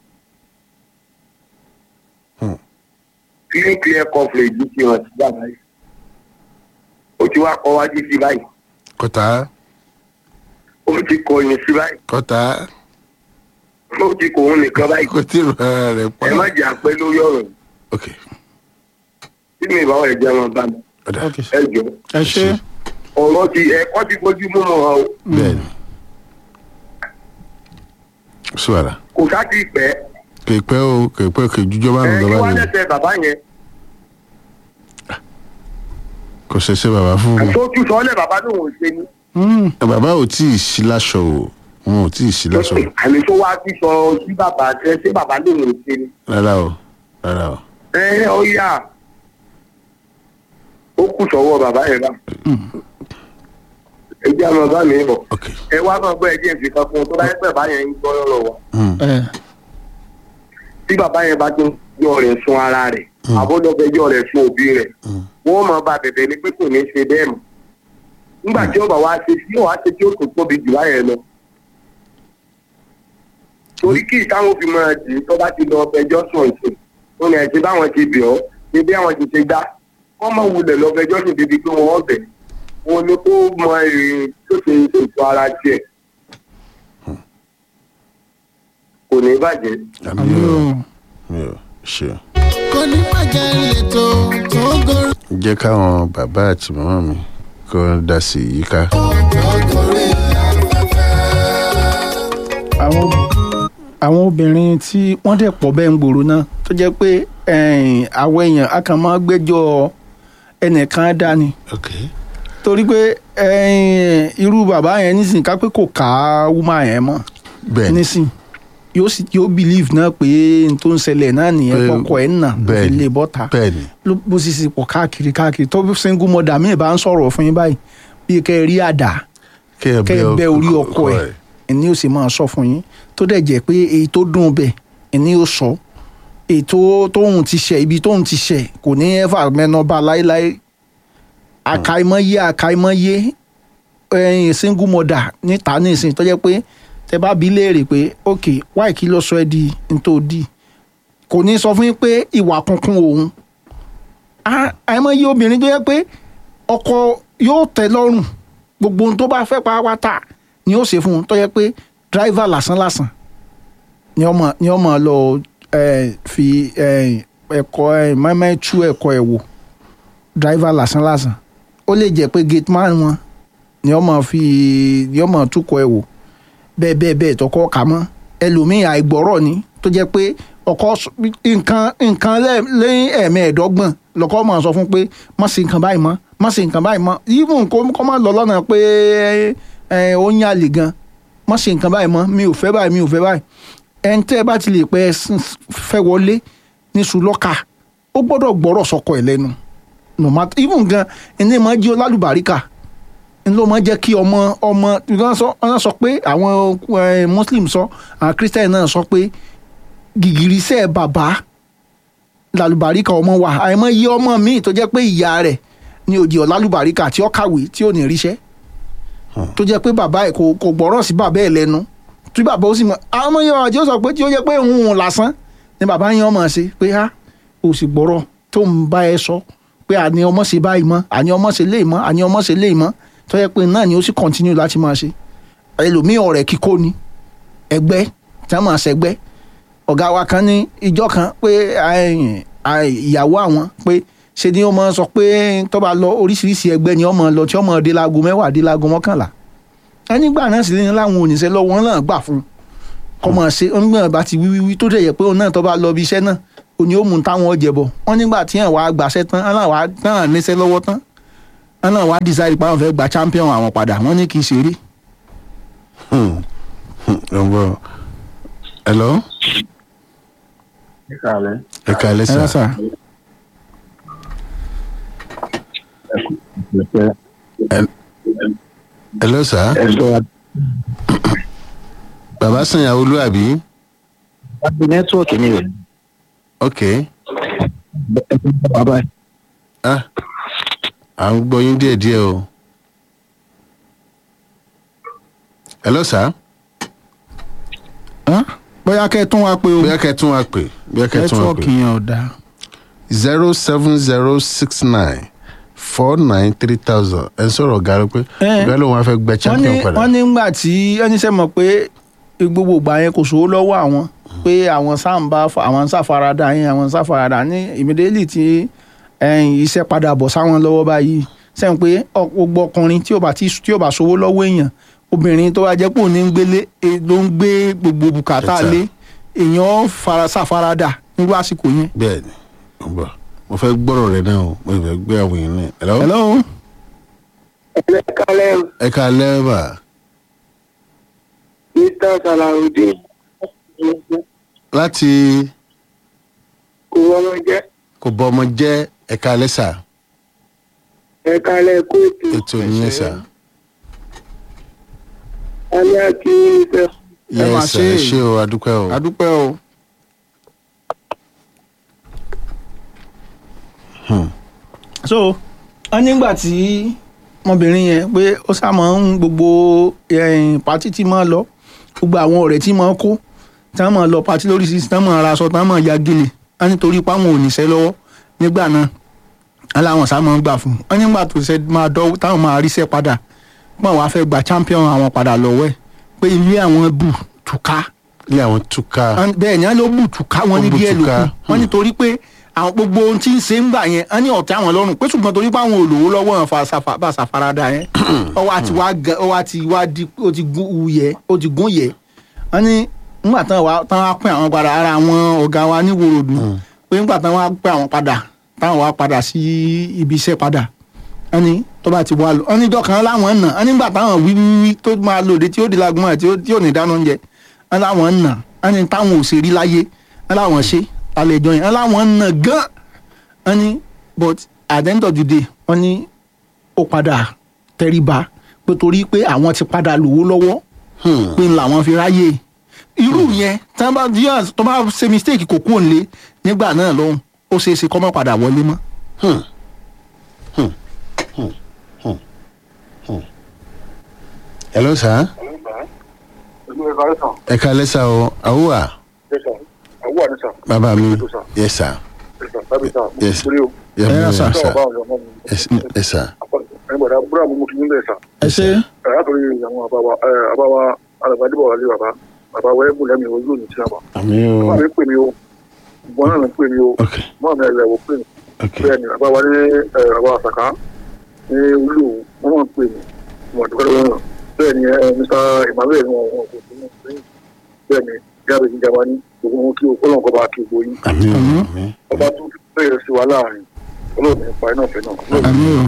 [SPEAKER 1] Hmm.
[SPEAKER 2] clean clear coverage ti hàn sí bàbá yìí ó ti wá kọ wájú sí báyìí
[SPEAKER 1] kọta
[SPEAKER 2] ó ti kọyìn sí báyìí
[SPEAKER 1] kọta
[SPEAKER 2] ó ti kò òun nìkan báyìí
[SPEAKER 1] kò tí ì rọ ara rẹ pa.
[SPEAKER 2] ẹ má jẹ́ àpẹ́ lórí ọ̀rọ̀ yìí
[SPEAKER 1] ok
[SPEAKER 2] tí mi ìbáwọ̀ ẹ̀ jẹ́ wọn bá mi
[SPEAKER 1] ọ̀dà
[SPEAKER 4] ok
[SPEAKER 2] ẹ jọ
[SPEAKER 4] ẹ ṣe
[SPEAKER 2] ọ̀rọ̀ ti ẹ̀kọ́ ti fojú mú mọ́ ọ
[SPEAKER 1] bẹ́ẹ̀ ni sùwàrà
[SPEAKER 2] kò sá ti pẹ́
[SPEAKER 1] kèpẹ́ o kèpẹ́ kèjújọ́ bá
[SPEAKER 2] ẹ
[SPEAKER 1] mi
[SPEAKER 2] kí
[SPEAKER 1] lọ́ba
[SPEAKER 2] wá
[SPEAKER 1] mi
[SPEAKER 2] lẹ́sẹ̀ bàbá yẹn
[SPEAKER 1] kò ṣẹṣẹ bàbá fún mi.
[SPEAKER 2] tó tún sọ́ọ́lẹ̀ bàbá lòun ò ṣe ni.
[SPEAKER 4] Mm.
[SPEAKER 1] bàbá ò tí ì sí láṣọ o wọn ò tí ì sí láṣọ o
[SPEAKER 2] àmì tó wá sí sọ sí bàbá ẹ ṣé bàbá lòun ò ṣe ni.
[SPEAKER 1] rárá o rárá o.
[SPEAKER 2] ẹ ó yà ó kù sọ́wọ́ bàbá yẹn bá. ẹ jẹ́ àwọn bàbá mi bọ̀
[SPEAKER 1] ok
[SPEAKER 2] ẹ wá máa gbọ́ ẹjẹ́ ìfi kan fún un tó bá yẹ pé bàbá yẹn ń gbọ́ lọ́rọ̀ wa.
[SPEAKER 1] Hmm.
[SPEAKER 4] ẹ
[SPEAKER 2] tí bàbá yẹn bá tún yọ rẹ̀ sun ara rẹ̀ àbọ̀dọ̀fẹ́jọ́ rẹ̀ sun òbí rẹ̀
[SPEAKER 1] Hmm.
[SPEAKER 2] wọ́n máa bá bẹ̀bẹ̀ ni pé kò ní ṣe bẹ́ẹ̀ mọ́ nígbà tí ó bá wá ṣe sí wàá ṣe tí ó tó tóbi jù báyẹn lọ. torí kí ìtàwọn fi máa dì í tó bá ti lọ ọbẹjọ́ sùn ìsìn ó ní ẹ̀sìn báwọn ti bẹ̀ ọ́ ní bí àwọn ti ṣe gbá wọ́n máa wulẹ̀ lọ́bẹjọ́ sùn débi pé wọ́n bẹ̀ wọn ni kó mọ èrè tó ṣe ètò ara tiẹ̀ kò ní bàjẹ́.
[SPEAKER 1] àmì
[SPEAKER 4] àmì
[SPEAKER 1] o
[SPEAKER 4] o
[SPEAKER 1] mi ò ṣe o.
[SPEAKER 6] kò ní bàjẹ́ ìletò tó gorí
[SPEAKER 1] jẹ́ káwọn bàbá àti màmá mi kó dá sí i yíká.
[SPEAKER 6] tó gorí afẹ́fẹ́.
[SPEAKER 4] àwọn àwọn obìnrin tí wọ́n dẹ̀ pọ̀ bẹ́ẹ̀ ń gbòòrò náà tó jẹ́ pé ẹ̀yìn, àwọn èèyàn a kàn máa gbẹ́jọ́ ẹnìkan dání
[SPEAKER 1] ok
[SPEAKER 4] torí pé ẹ̀yìn, irú bàbá yẹn nísìnyí ká pé kò ká wúmà yẹn mọ́
[SPEAKER 1] bẹ́ẹ̀ ni
[SPEAKER 4] nísìnyí yóò sì yóò believe náà pé n tó ń ṣẹlẹ̀ náà nìyẹn
[SPEAKER 1] Pé-
[SPEAKER 4] kọkọ ẹ̀ ń nà ló
[SPEAKER 1] bẹ́ẹ̀
[SPEAKER 4] fi
[SPEAKER 1] ni.
[SPEAKER 4] lè bọ́ta
[SPEAKER 1] bẹ́ẹ̀ ni
[SPEAKER 4] ló bó sì sì pọ̀ káàkiri káàkiri tó bí single mother mi bá ń sọ̀rọ̀ fún yín báyìí bí kẹ́ ẹ rí àdá
[SPEAKER 1] kẹ́
[SPEAKER 4] kẹ́ ẹ bẹ́ orí ọkọ ẹ̀ ẹni ó sì máa sọ fún yín tó dẹ̀ jẹ́ pé èyí tó dùn bẹ̀ ẹni ó sọ èyí tó tóun ti ṣẹ̀ ibi tóun ti ṣẹ̀ kò ní ẹ́fà mẹ́nọ́ba láéláé àkàìmọye àkàìmọye ẹ̀yìn single mother níta nísìnyí tó jẹ́ pé tẹ bá bí léèrè pé ok wáì kí ló sọ ẹ́ di ntòdì kò ní sọ fún yín pé ìwà kunkun òun Ah, àìmọye obìnrin tó jẹ́ pé ọkọ yóò tẹ́ lọ́rùn gbogbo ohun tó bá fẹ́ pàápàá ni ó ṣe fún un tó yẹ pé dráìvà lásán lásán ni ọmọ ni ọmọ lọ ẹ, fi ẹ, ẹ̀kọ́ ẹ, mẹ́mẹ́ tú ẹ̀kọ́ ẹ̀ wò dráìvà lásán lásán ó lè jẹ́ pé gate man wọn ni ọmọ fi ni ọmọ túkọ̀ ẹ̀ wò bẹ́ẹ̀ bẹ́ẹ̀ bẹ́ẹ̀ tọkọ kà mọ́ ẹlòmíì àìgbọ́rọ̀ ni tó jẹ́ pé ọkọ sọ- nǹkan nǹkan lẹ́- lẹ́yìn ẹ̀mẹ́ẹ̀dọ́gbọ̀n lọ́kọ́ máa sọ fún pé má ṣe nǹkan báyìí mọ́ má ṣe nǹkan báyìí mọ́ even kó kó má lọ lọ́nà pé ẹ, ó ń yàlè gan má ṣe nǹkan báyìí mọ́ mi ò fẹ́ báyìí mi ò fẹ́ báyìí ẹni tẹ́ ẹ bá ti lè pẹ́ ẹ s- fẹ́ wọlé ní sùlọ́kà ó gbọ́dọ̀ gbọ́rọ̀ sọkọ ẹ̀ lẹ́nu no matter even gan ẹni máa jí ọlálùbáríkà n ló máa jẹ́ kí ọmọ ọmọ wọ́n sọ wọ́n sọ pé àwọn eh, muslim sọ àwọn christian náà sọ pé gìgìrísẹ̀ bàbá lálùbáríkà ọmọ wa àìmọ̀ iye ọmọ míì tó jẹ́ pé ìyá rẹ̀ ní òdì ọ̀lálùbáríkà tí ó kàwé tí ò ní ríṣẹ́ tó jẹ́ pé bàbá ẹ̀ kò kò gbọ́rọ̀ sí bàbá ẹ̀ lẹ́nu tí bàbá ó sì mọ̀ àwọn ọmọ yẹn àti ó sọ pé tí ó jẹ́ pé òun lásán ni bàbá yẹn ọmọ ṣe pé á ò sì gbọ́rọ̀ tó ń bá ẹ sọ pé àní ọmọ ṣe báyìí mọ́ àní ọmọ ṣe léè mọ́ àní ọmọ ṣe léè mọ́ tó yẹ pé náà ni ó sì continue láti máa ṣe ẹlòmíì ọ̀rẹ́ kíkó ni ẹgbẹ́ tí wọ́n máa ṣẹgbẹ́ ọ̀gá wa kan ní ìjọ kan pé ẹ̀yìn, àì- ìyàwó àwọn pé ṣe ni ó máa sọ pé tó bá lọ oríṣiríṣi ẹgbẹ́ ni ó máa lọ tí ó máa dé láago mẹ́wàá dé láago mọ́kànlá ẹnìgbà náà sì ní láwọn oníṣẹ́ lọ́wọ́ wọn náà gbà fún un kọ́ máa ṣe onígbà bá ti wíwíwí tó dẹ̀ yẹ pé òun náà tó bá lọ bí iṣẹ́ náà òní ó mú táwọn ọjẹ́ bọ̀ wọ́n nígbà tí àwọn àgbàṣẹ́ tán aláwa náà níṣẹ́ lọ́wọ́ tán wọn náà wá decide pé àwọn fẹ́ gba champion àwọn padà wọ́n ní kì í ṣeré.
[SPEAKER 1] ọ̀bọ̀ hello ẹ kàlẹ́
[SPEAKER 4] ẹ
[SPEAKER 1] sà
[SPEAKER 4] sà
[SPEAKER 1] hello sà bàbá sànyàwó olú àbí
[SPEAKER 3] nẹ́tíwọ̀kì mi rẹ̀
[SPEAKER 1] ok
[SPEAKER 3] bàbá
[SPEAKER 1] ah à ń gbọ́ yín díẹ̀díẹ̀ o hello sà
[SPEAKER 4] Hán? bóyá kẹ́ ẹ tún wá pé o
[SPEAKER 1] bóyá kẹ́ tún wá pè bóyá kẹ́ tún wá pè
[SPEAKER 4] nẹ́tíwọ̀kì yẹn ò dáa.
[SPEAKER 1] zero seven zero six nine four nine three thousand ẹ ń sọ̀rọ̀ ọ̀gá rẹ pé
[SPEAKER 4] Eh.
[SPEAKER 1] ọ̀gá lòun á fẹ́ gbẹ
[SPEAKER 4] wọ́n ní
[SPEAKER 1] champion padà
[SPEAKER 4] wọ́n ní ngbà tí ẹni sẹ́ mọ̀ pé gbogbo ìgbà yẹn kò sówó lọ́wọ́ àwọn pé àwọn sáǹbà àwọn sáfaradà yẹn àwọn sáfaradà ní immediately tí ẹ̀yìn iṣẹ́ padà bọ̀ sáwọn lọ́wọ́ báyìí sẹ́yìn pé ọ- gbogbo ọkùnrin tí ò bá tí tí ò bá sówó lọ́wọ́ èèyàn obìnrin tó bá jẹ́ pé òun ní ń gbélé e- ló ń gbé gbogbo bùkátà
[SPEAKER 1] Bẹ́tà.
[SPEAKER 4] lé èèyàn fara sáfaradà nírú àsìkò yẹn.
[SPEAKER 1] bẹ́ẹ̀ ni mo bọ̀ mo fẹ́ gbọ́rọ̀ rẹ náà o mo fẹ́ gbé àwọn èèyàn náà hello
[SPEAKER 4] hello
[SPEAKER 2] ẹ kálẹ̀ o,
[SPEAKER 1] ẹ ká lẹ́ẹ̀bà
[SPEAKER 2] mr salawudeen
[SPEAKER 1] láti
[SPEAKER 2] kò wọ́n jẹ́
[SPEAKER 1] kò bọ ọmọ jẹ́ ẹ ká lẹ́sà
[SPEAKER 2] ẹ kálẹ̀ kóòtù
[SPEAKER 1] ètò ìyẹn sà
[SPEAKER 2] alẹ́ àti ìfẹ́
[SPEAKER 4] Ẹ máa
[SPEAKER 1] yẹ sà
[SPEAKER 4] ṣe
[SPEAKER 1] ẹ
[SPEAKER 4] é.
[SPEAKER 1] ṣé o adúpẹ́ o
[SPEAKER 4] adúpẹ́ o. so wọ́n nígbà tí ọmọbìnrin yẹn pé ó sàmọ́ ń gbogbo ẹ̀yìn pátí tí máa lọ gbogbo àwọn ọ̀rẹ́ tí máa kó tí wọ́n máa lọ pátí lóríṣiríṣi tí wọ́n máa ra aṣọ tí wọ́n máa ya gèlè wọ́n nítorí páwọn ò níṣẹ́ lọ́wọ́ nígbà náà wọ́n láwọn sá máa ń gbà fún un wọ́n nígbà tó ṣe máa dọ́wọ́ táwọn máa ríṣẹ́ padà pọ́n àwọn afẹ́ gba champion àwọn padà lọ́wọ́ ẹ̀ pé ilé àwọn bù túká
[SPEAKER 1] ilé àwọn túká
[SPEAKER 4] Wọ́n- bẹ́ẹ̀ ni wọ́n ló bùtùká wọn
[SPEAKER 1] Ó
[SPEAKER 4] ní díẹ̀ ló
[SPEAKER 1] bùtùká,
[SPEAKER 4] kù wọ́n nítorí pé àwọn gbogbo ohun tí ń ṣe ń gbà yẹn wọ́n ní ọ̀tí àwọn lọ́rùn pé ṣùgbọ́n torí pé àwọn olówó lọ́wọ́ wọn fa ṣàfà- bá ṣàfaradà yẹn ọwọ́ àti wá gan ọwọ́ àti wá di ó ti gún uyẹ ó ti gún yẹ wọ́n ní nígbà tán wá tán wá pín àwọn padà ara àwọn ọ̀gá wa ní wòròdú pé nígbà tán wá pín àwọn padà táwọn wá padà sí ibi iṣẹ́ padà wọ́n ní tó bá ti wá lọ wọ́n ní dọ́kan láwọn nà wọ́n nígbà táwọn wí wí wí tó máa lòdì tí ó di lagun ẹ̀ tí ó- tí ò ní dáná oúnjẹ wọ́n láwọn nà wọ́n ní táwọn ò ṣe rí láyé wọ́n láwọn ṣe àlejò yẹn wọ́n láwọn nà gan wọ́n ní but at the end of the day wọ́n ní ó padà tẹríba pé torí pé àwọn ti padà lówó lọ́wọ́
[SPEAKER 1] Hmm.
[SPEAKER 4] pé ń làwọn fi ráyè irú yẹn tí wọ́n bá díẹ̀ tó bá ṣe mistake kò kúrò nílé nígbà náà lọ́hùn ó ṣeé ṣe kọ́ mọ́ padà wọlé mọ́.
[SPEAKER 1] Hmm. Hmm. Hmm. Hmm. Hmm. hello sà ẹ ká lẹ́sà o àwùwà
[SPEAKER 7] àwọn àníṣà
[SPEAKER 1] bàbá mi yẹ sà
[SPEAKER 7] tábìtà
[SPEAKER 1] Yes.
[SPEAKER 7] mo o
[SPEAKER 1] yẹ
[SPEAKER 4] Ẹ
[SPEAKER 1] mi
[SPEAKER 4] sà.
[SPEAKER 1] yẹ
[SPEAKER 7] sọ
[SPEAKER 1] sà
[SPEAKER 7] ọba ọ̀dọ̀ ọmọ mi
[SPEAKER 1] ẹ sà
[SPEAKER 7] ẹgbẹ̀dá búrọ̀ mo fi nílẹ̀ sà
[SPEAKER 4] ẹ ṣe
[SPEAKER 7] ẹ látọ̀rí àwọn àbáwa ẹ àbáwa alàgbàdìbọ̀ wà lé bàbá bàbá wẹ́ẹ́ bù lẹ́mi ojú òní tí a wà
[SPEAKER 1] àmì
[SPEAKER 7] mọ́
[SPEAKER 1] o
[SPEAKER 7] mi pè mí o ìbọn náà mi pè mí o
[SPEAKER 1] ok
[SPEAKER 7] mọ́ mi ẹ̀rẹ̀ wò pè mí
[SPEAKER 1] ok
[SPEAKER 7] bẹ́ẹ̀ ni bàbá wa ní ẹ bàbá àṣàká ní olú wọn máa ń pè mí wọn àdúgbò lọ́wọ́ náà bẹ́ẹ̀ ni ẹ mr emmanuel wọn wọn kò sí mọ́ bẹ́ẹ̀ ni jáde ìjàmbá ní gbogbo wọn kí o kọ́lọ́n kọ́ bá kí o gbóyin
[SPEAKER 1] àmì o
[SPEAKER 4] Mhm.
[SPEAKER 1] àmì
[SPEAKER 7] ọba tó bẹ̀rẹ̀ sí wa láàrin olóòtú nípa iná ọ̀fẹ́ náà
[SPEAKER 4] Àmín o.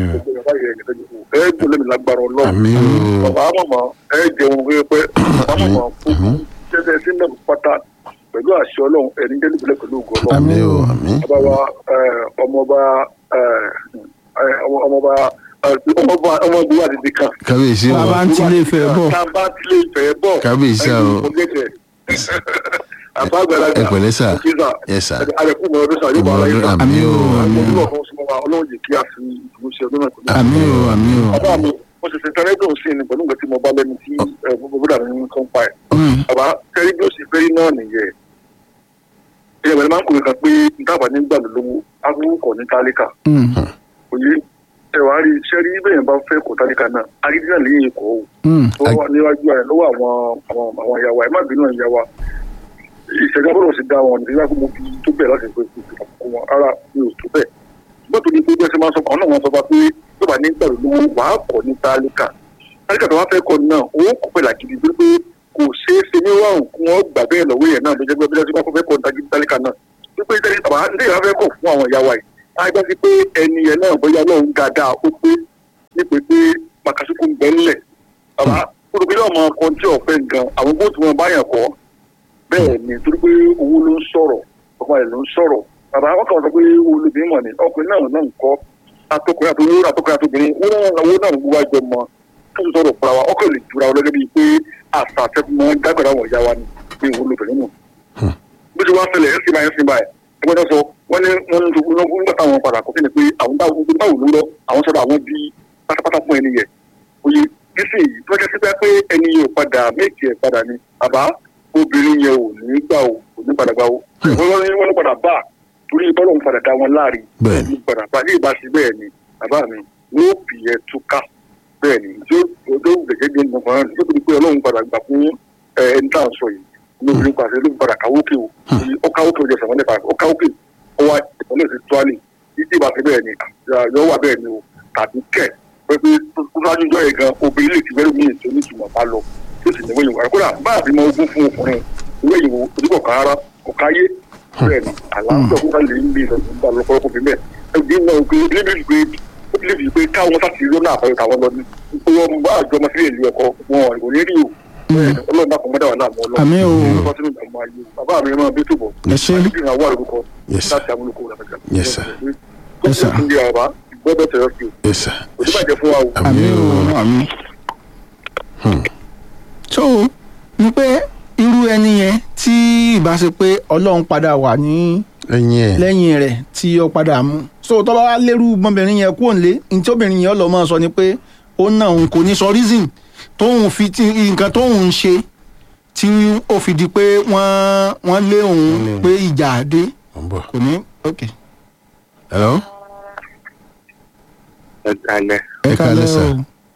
[SPEAKER 7] ẹ jù lẹ́mi lágbára ọlọ́run
[SPEAKER 1] àmì o
[SPEAKER 7] ọba àmọ̀mọ́ ẹ jẹun wípé pé àmọ̀mọ́
[SPEAKER 1] Àmín.
[SPEAKER 7] jẹ́sẹ̀ sílẹ̀ pátá pẹ̀lú àṣẹ ọlọ́run ẹni jẹ́ nípìnlẹ̀ pẹ̀lú ògùn ọlọ́run
[SPEAKER 1] àmì o àmì
[SPEAKER 7] ọba wa ẹ, ọmọọba ẹ, ẹ, ọmọọba ẹ, ọmọọba ọmọọba wa dìde kan
[SPEAKER 1] kábíyèsí o
[SPEAKER 4] bàbá ń tilé ìfẹ́ bọ̀
[SPEAKER 7] tá a bá tilé ìfẹ́ bọ̀
[SPEAKER 1] Kábíyèsí
[SPEAKER 7] ẹ,
[SPEAKER 1] o.
[SPEAKER 7] kò gẹ̀gẹ̀. àbá àgbàlagbà
[SPEAKER 1] ẹ pẹ̀lẹ́ sà.
[SPEAKER 7] òkè sà.
[SPEAKER 1] Yes, sir.
[SPEAKER 7] àrẹ̀kú mọ̀ ọdún sà yóò bá ara yín sà.
[SPEAKER 1] àmì o àmì
[SPEAKER 7] Ọdún
[SPEAKER 1] o
[SPEAKER 7] ọ̀kan súnmọ́ wa ọlọ́run jẹ́ kí a fi ìmúṣẹ ọdún náà kò ní.
[SPEAKER 4] àmì o àmì o.
[SPEAKER 7] bàbá mi mo sì ṣe tẹ́lẹ́dùn sí ni pẹ̀lú nǹkan tí mo bá lẹ́nu tí ẹ, gbogbo bọ́dà mi ń kàn pa ẹ̀.
[SPEAKER 4] Mm.
[SPEAKER 7] bàbá kẹ́rí bí ó sì fẹ́rí náà nìyẹn. ìyẹn bẹ̀rẹ̀ máa ń kọ̀wé kan pé ntàbà ní gbàgbé lówó agbówó kọ̀ ní tálíkà.
[SPEAKER 4] Mm.
[SPEAKER 7] òye ẹ̀wà rí iṣẹ́ rí bẹ́ẹ̀ bá fẹ́ kọ̀ tálíkà náà agídí náà lè kọ́ ò
[SPEAKER 4] Mm.
[SPEAKER 7] tó wà níwájú rẹ̀ lọ́wọ́ àwọn àwọn àwọn ìyàwó ẹ̀ má bínú ìyàwó ìṣẹ̀dá bọ́dọ̀ sì dá wọn nígbà tó mo fi tó bẹ̀ láti pé kò kò wọn ara mi ò tó bẹ́ẹ̀ gbọ́dọ̀ ní pé bẹ́ẹ̀ ṣe máa sọ kan náà wọ́n sọ fún wa pé tó bá ní gbàgbé lówó wàá kọ́ ní tálíkà tálíkà tó wá fẹ́ kọ́ náà ó kọ́ pẹ̀lú àgídí pé pé kò ṣeé ṣe ní wàhùn kí wọ́n gbà bẹ́ẹ̀ lọ́wọ́ yẹn náà ló jẹ́ pé bí wọ́n fẹ́ kọ́ ní tálíkà náà wípé tẹ́lẹ̀ bàbá ní ìyá fẹ́ kọ̀ fún àwọn ìyàwó yìí á gbá sí pé ẹni yẹn náà bóyá lọ́hùn dáadáa ó pé bẹ́ ńlẹ̀ bàbá olùgbé náà máa kọ́ tí ọ̀fẹ́ gan àwọn bó ti wọn báyàn kọ́ bẹ́ẹ̀ ni torí pé owó ló ń sọ̀rọ̀ ọmọ rẹ̀ ló ń sọ̀rọ̀ bàbá wọn kàn sọ pé olùbí mọ̀ ni ọkùnrin náà náà ń kọ́ atọkùnrin àti olórí atọkùnrin àti obìnrin wọn náà owó náà ń wúwá jọ mọ tó ń sọ̀rọ̀ fúnra wa ọkọ̀ lè jura wọn lọ́gẹ́ bíi pé àṣà àtẹ́kùnmọ́ dágbàdá wọn ìyá wa ni pé ìwọ lóbìnrin nù. bí ti wá ṣẹlẹ̀ ẹ̀ sì máa ń sin báyìí ẹgbẹ́ náà sọ wọ́n ní wọ́n ń tukú náà nígbà táwọn padà kọ́ sí ni pé àwọn báwo báwo ló lọ àwọn sọ̀rọ̀ àwọn bí pátápátá fún ẹni yẹ oye nísìnyí tó jẹ́ sípẹ́ pé ẹni yẹn ò padà méjì ẹ̀ padà ni àbá obìnrin yẹn ò ní gbà ó kò ní padà gbà ó wọ́n ní wọ́n ní padà bá torí bọ́lọ̀ ń padà dá wọn láàrin
[SPEAKER 1] Bẹ́ẹ̀ ni.
[SPEAKER 7] ní padà bá ní ìbáṣe bẹ́ẹ̀ ni bàbá mi ló bì ẹ́ túká bẹ́ẹ̀ ni tí ó tó gẹ́gẹ́ bí ẹni kan tó tó di pé ọlọ́run padà gbà fún ẹ, ẹni tá à ń sọ yìí lóbìnrin pàṣẹ ló padà káwókè o ó káwókè o jẹ sọ̀rọ̀ nípa ó káwókè ó wá ìpínlẹ̀ sí tuwálì títí ìbáṣe bẹ́ẹ̀ ni yọ wà bẹ́ẹ̀ ni o tàbí kẹ̀ pé pé kúrájú jọ yẹn gan obìnrin lè ti fẹ́rẹ̀ mí ètò onítumọ̀ bá lọ tó sì ní wẹ́yìn wà kódà bá àti mọ ogún fún ọkùnrin wẹ́yìn wo ojúbọ̀ kan rárá kò káyé bẹ́ẹ̀ ni àlàáfíà kó ká lè ń bí ìsọ̀tún bá lọ́pọ̀lọpọ̀ fi bẹ́ẹ̀ ẹgbẹ́ náà pé lébìlì pé ó ti lébìlì pé káwọn sáti lọ́nà àbáyọ táwọn lọ ní pé wọ́n bá àjọ ọmọ sílẹ̀ ìlú ẹ̀kọ́ wọn ò ní rí o bẹ́ẹ̀ ni ọlọ́run bá kọ́ mọ́dà wà láàmú ọlọ́run
[SPEAKER 4] Àmín o.
[SPEAKER 7] Ọlọ́run sínú ìdààmú ayé bàbá mi máa bí túbọ̀
[SPEAKER 4] ẹ ṣe
[SPEAKER 7] níbi ìrànwọ́ àlùkò
[SPEAKER 1] Yes, sir.
[SPEAKER 7] láti amúlùkọ rẹ̀
[SPEAKER 1] Yes, sir.
[SPEAKER 4] Yes, sir.
[SPEAKER 7] Ndí àbá gbọ́dọ̀ tẹ̀yọ́ sí o.
[SPEAKER 1] yes sir
[SPEAKER 7] Kò tí bàjẹ́ fún wa o.
[SPEAKER 4] àmì o àmì. so ni pé irú ẹni yẹn tí ìbá ṣe pé ọlọ́run padà wà ní
[SPEAKER 1] lẹ́yìn ẹ̀
[SPEAKER 4] lẹ́yìn rẹ̀ tí ó padà mú so tó bá wá lérú ọmọbìnrin yẹn kúrò nílé ní tí obìnrin yẹn lọ mọ́ sọ ni pé ó náà òun kò ní sọ reason tóun fi ti nǹkan tóun ń ṣe tí ó fi di pé wọ́n wọ́n lé òun
[SPEAKER 1] lé òun.
[SPEAKER 4] pé ìjà dé
[SPEAKER 1] mo ń bọ̀
[SPEAKER 4] kò ní ok.
[SPEAKER 1] hello
[SPEAKER 8] ẹ kalẹ
[SPEAKER 1] Ẹ káalẹ́, sir.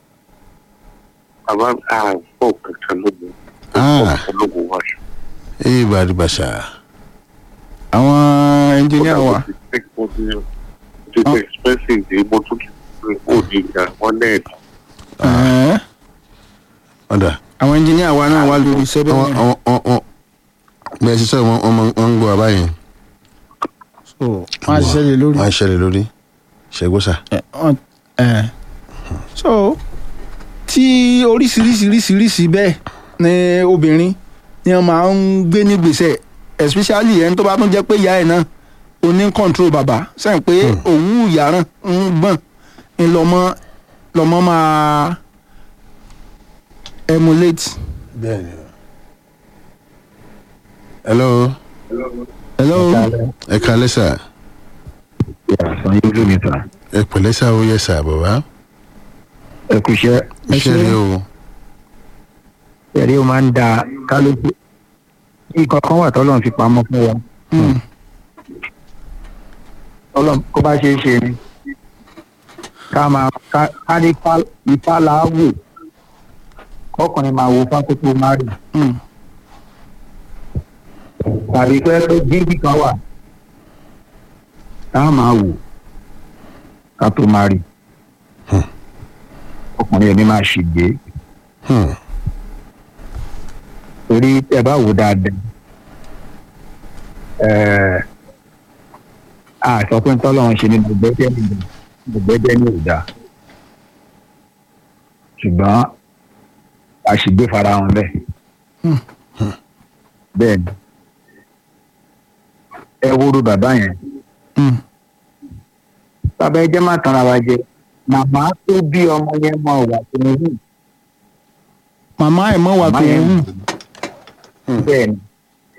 [SPEAKER 8] bàbá àgbọ̀ kankan lóde
[SPEAKER 1] Ah.
[SPEAKER 8] ológun wa ṣe.
[SPEAKER 1] ee bàdí bàṣà
[SPEAKER 4] àwọn ẹnjìníà wa
[SPEAKER 8] mo ti ti ti expensive dé mo tún ti pé ó di ìgbà wọn lẹ́ẹ̀dì.
[SPEAKER 4] ẹ̀ẹ́,
[SPEAKER 1] ọ̀dà
[SPEAKER 4] àwọn ẹnjìníà wa náà wà lórí iṣẹ́
[SPEAKER 1] wọ́n
[SPEAKER 4] bẹ́ẹ̀
[SPEAKER 1] wọ́n wọ́n wọ́n bẹ́ẹ̀ sísọ wọn wọ́n máa- wọ́n ń gbọ́ àbáyé
[SPEAKER 4] so wọ́n á ṣiṣẹ́ lé lórí.
[SPEAKER 1] wọ́n á ṣẹlẹ̀ lórí ṣẹ́gbọ́sà
[SPEAKER 4] ẹ ọ- ẹ. so tí oríṣiríṣiríṣiríṣi bẹ́ẹ̀ ni obìnrin ni wọ́n máa ń gbé ní gbèsè especially ẹni tó bá tún jẹ́ pé ìyá ẹ̀ náà ó ní control bàbá sẹ́yìn pé òun ìyàrán ń gbọ̀n ń lọ́mọ lọ́mọ máa emulate.
[SPEAKER 1] bẹ́ẹ̀ni hello
[SPEAKER 4] hello
[SPEAKER 1] ẹ kalẹ́ sà
[SPEAKER 9] àṣà yóò lómi ta
[SPEAKER 1] ẹ pẹ̀lẹ́ sà ó yẹ sà bàbá
[SPEAKER 9] ẹ kú iṣẹ́
[SPEAKER 1] iṣẹ́ rẹ o
[SPEAKER 9] ẹ̀rí ó máa ń da kálukú nǹkan kan wà tọ́lọ́run fi pamọ́ fún wa
[SPEAKER 4] Mm.
[SPEAKER 9] tọ́lọ́run kó bá ṣe é ṣe ni ká máa ká ká ní ifá- ifá làáwò kọkùnrin máa wo fákòókò márì
[SPEAKER 4] Mm.
[SPEAKER 9] tàbí pé pé jíǹkì kan wà tá a máa wò ká tó márì ọkùnrin ẹni máa ṣègbè
[SPEAKER 1] Hmm.
[SPEAKER 9] torí ẹ bá wò dáadáa ẹ a sọ pé tọ́lọ́run ṣe ní gbẹgbẹ́dẹ́ ní gbẹgbẹ́dẹ́ ní ìdá ṣùgbọ́n a sì gbé fara hàn bẹ́ẹ̀
[SPEAKER 4] Hmm.
[SPEAKER 9] bẹ́ẹ̀ ni ẹ wúru bàbá yẹn
[SPEAKER 4] Mm.
[SPEAKER 9] bàbá ẹ jẹ́ má tanra wa jẹ màmá tó bí ọmọ yẹn mọ ìwà tó ń hù
[SPEAKER 4] màmá ẹ̀ mọ́ wà
[SPEAKER 9] màmá
[SPEAKER 4] tó ń
[SPEAKER 9] yẹn
[SPEAKER 4] wù.
[SPEAKER 9] bẹ́ẹ̀ ni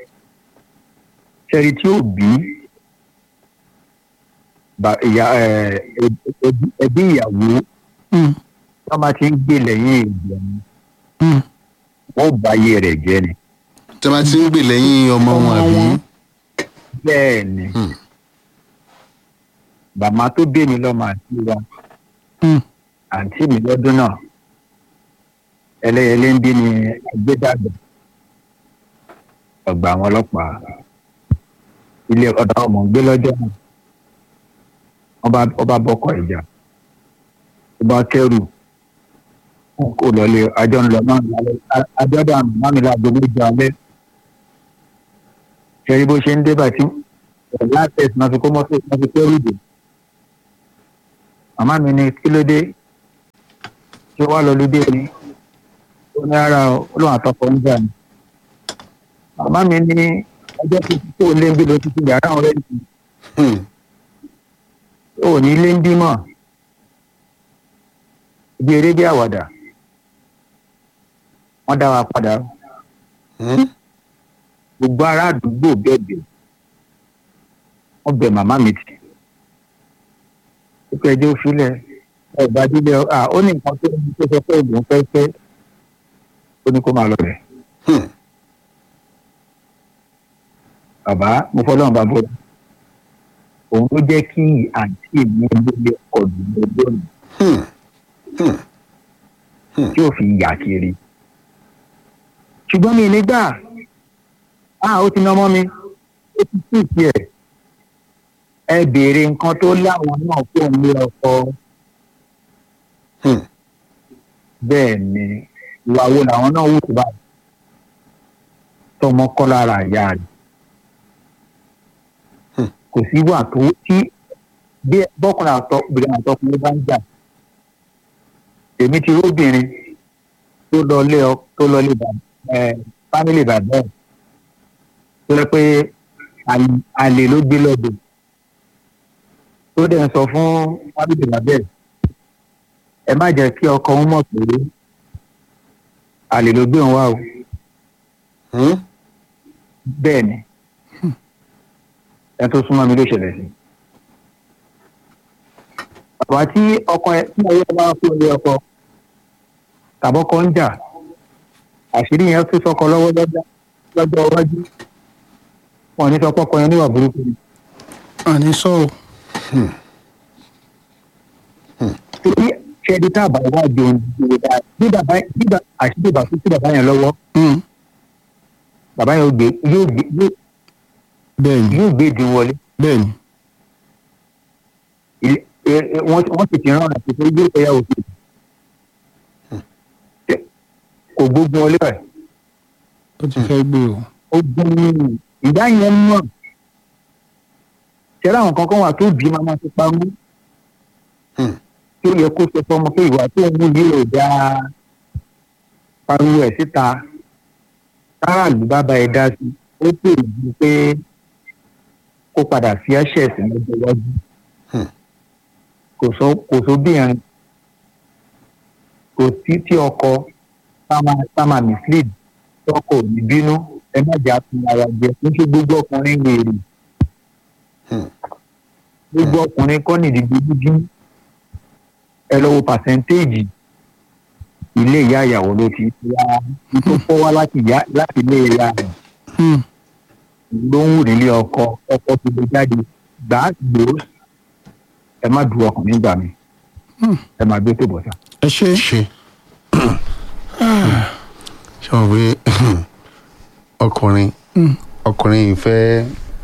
[SPEAKER 9] ṣẹ́ni tí ó bí ba- ìyá ẹ̀, ẹbí- ẹbí ìyàwó
[SPEAKER 4] Mm.
[SPEAKER 9] wọ́n bá ti ń gbé lẹ́yìn ìgbẹ̀mí
[SPEAKER 4] Mm.
[SPEAKER 9] wọ́n bá ayé rẹ̀ jẹ́ ni.
[SPEAKER 1] tí a bá ti ń gbè lẹ́yìn ọmọ wọn
[SPEAKER 4] Ọmọ
[SPEAKER 1] àbí
[SPEAKER 4] wọn.
[SPEAKER 9] bẹ́ẹ̀ ni
[SPEAKER 1] Hmm.
[SPEAKER 9] bàmá tó bí mi lọ́mọ àti wa
[SPEAKER 4] Mm.
[SPEAKER 9] àǹtí mi lọ́dún náà ẹlẹ́yẹlé ń bí ni ẹgbẹ́dàgbà ọgbà àwọn ọlọ́pàá ilé ọ̀dà ọmọ ń gbé lọ́jọ́ náà wọ́n bá wọ́n bá bọ́kọ̀ ìjà ó bá kẹ́rù wọn kò lọlé àjọ ńlọ náà lálẹ́ àjọdọ̀ àmì mami láago méjì alẹ́ ṣẹ́rí bó ṣe ń dé bàtí láti náà fi kó mọ́tò náà fi kẹ́rù dé màmá mi ní kí ló dé ṣé wàá lọ lóde ni ó ní ara olóhùn àtọkọ ń jà ní. màmá mi ní ọjọ́ tó ti kó o lé ń gbé lọ títí yàrá ọ̀rẹ́ mi
[SPEAKER 1] Hmm.
[SPEAKER 9] ò ní lé ń bímọ ibi eré bí àwàdà wọ́n dá wa padà
[SPEAKER 1] Hmm.
[SPEAKER 9] gbogbo ará àdúgbò bẹ̀bẹ̀ wọ́n bẹ̀ màmá mi tì ó pẹ́ ẹjọ́ sílẹ̀ ọba dídẹ à ó ní nǹkan tó ní tó sọ pé òun fẹ́ fẹ́ ó ní kó máa lọ rẹ̀
[SPEAKER 1] Hmm.
[SPEAKER 9] bàbá mo fọlọ́run bá bọ́ òun ló jẹ́ kí àǹtí mi lóye ọ̀dùn mi lónìí
[SPEAKER 1] Hmm. Hmm.
[SPEAKER 9] tí ò fi yà kiri ṣùgbọ́n mi nígbà á ó ti ná ọmọ mi ó ti sí ìsí ẹ̀ ẹ béèrè nǹkan tó láwọn náà kó ń lé ọkọ
[SPEAKER 1] Hmm.
[SPEAKER 9] bẹ́ẹ̀ ni ìwà wo làwọn náà wù tó bá tọmọ kọ́ lára ìyá rẹ̀
[SPEAKER 1] Hmm.
[SPEAKER 9] kò sí wà tó tí bí bọ́kùnrin àtọkùnrin àtọkùnrin bá ń jà èmi ti róbìnrin tó lọ lé ọ tó lọ lé bàbá ẹ fámìlì bàbá ẹ tó yẹ pé àlè- àlè ló gbé lọ́dọ̀ tó dẹ̀ ń sọ fún fámìlì bàbá ẹ ẹ má jẹ́ kí ọkọ ń mọ̀ pé àlè ló gbé òun wá o
[SPEAKER 1] Hmm.
[SPEAKER 9] bẹ́ẹ̀ ni ẹ tó súnmọ́ mi ló ṣẹlẹ̀ sí. bàbá tí ọkọ ẹ tí ọyọ bá kó ilé ọkọ tàbọ́kọ ń jà àṣírí yẹn tún sọkọ lọ́wọ́ lọ́jọ́ lọ́jọ́ iwájú wọn ò ní sọ pọ́kọ yẹn níwà burúkú ni.
[SPEAKER 4] àní sọ o
[SPEAKER 9] torí ṣẹ́ni tá a bá wá jọ ìdíje dáa bí bàbá bí bàbá àṣírí bàbá sí bàbá yẹn lọ́wọ́
[SPEAKER 4] Hmm.
[SPEAKER 9] bàbá yẹn yóò gbé yóò gbé yóò-
[SPEAKER 4] bẹ́ẹ̀ ni
[SPEAKER 9] yóò gbé ìdín wọlé.
[SPEAKER 4] bẹ́ẹ̀ ni
[SPEAKER 9] ilé ẹ ẹ wọ́n wọ́n sì ti rán àti pé yóò fẹ́ yàwó sí i. kò gbógun wọlé báyìí
[SPEAKER 4] ó ti fẹ́ gbé o
[SPEAKER 9] ó gbógun ní ìdá yẹn mọ̀ ṣẹlẹ̀ àwọn kankan wà tó bí màmá ti pamọ́
[SPEAKER 1] Hmm.
[SPEAKER 9] tó yẹ kó sọ fọmọ pé ìwà tó ń wú yìí ò dáa pariwo ẹ̀ síta káràlú bá bá ẹ dá sí ó pè é pé kó padà fi ẹ̀ṣẹ̀ sí lọ́jọ́ iwájú
[SPEAKER 1] Hmm.
[SPEAKER 9] kò sọ kò sọ bí yẹn kò sí tí ọkọ sáma mislead tọkọ ò ní bínú ẹ má jà fún ara jẹ kí n ṣe gbogbo ọkùnrin wèrè
[SPEAKER 1] Hmm.
[SPEAKER 9] gbogbo ọkùnrin kọ́ nìdí gbogbo ẹ lọ wo pàṣẹ́ntéèjì ilé ìyá ìyàwó ló ti wá tó fọ́ wá láti ìyá láti ilé ìyá rẹ̀
[SPEAKER 4] Hmm.
[SPEAKER 9] ló ń wù nílé ọkọ ọkọ ti lè jáde gbà á gbòó ẹ má du ọkùnrin gbà mí
[SPEAKER 4] Hmm.
[SPEAKER 9] ẹ má gbé tó bọ̀ sá.
[SPEAKER 4] ẹ ṣe
[SPEAKER 1] ṣe ṣe wọn pé ọkùnrin
[SPEAKER 4] Hmm.
[SPEAKER 1] ọkùnrin ìfẹ́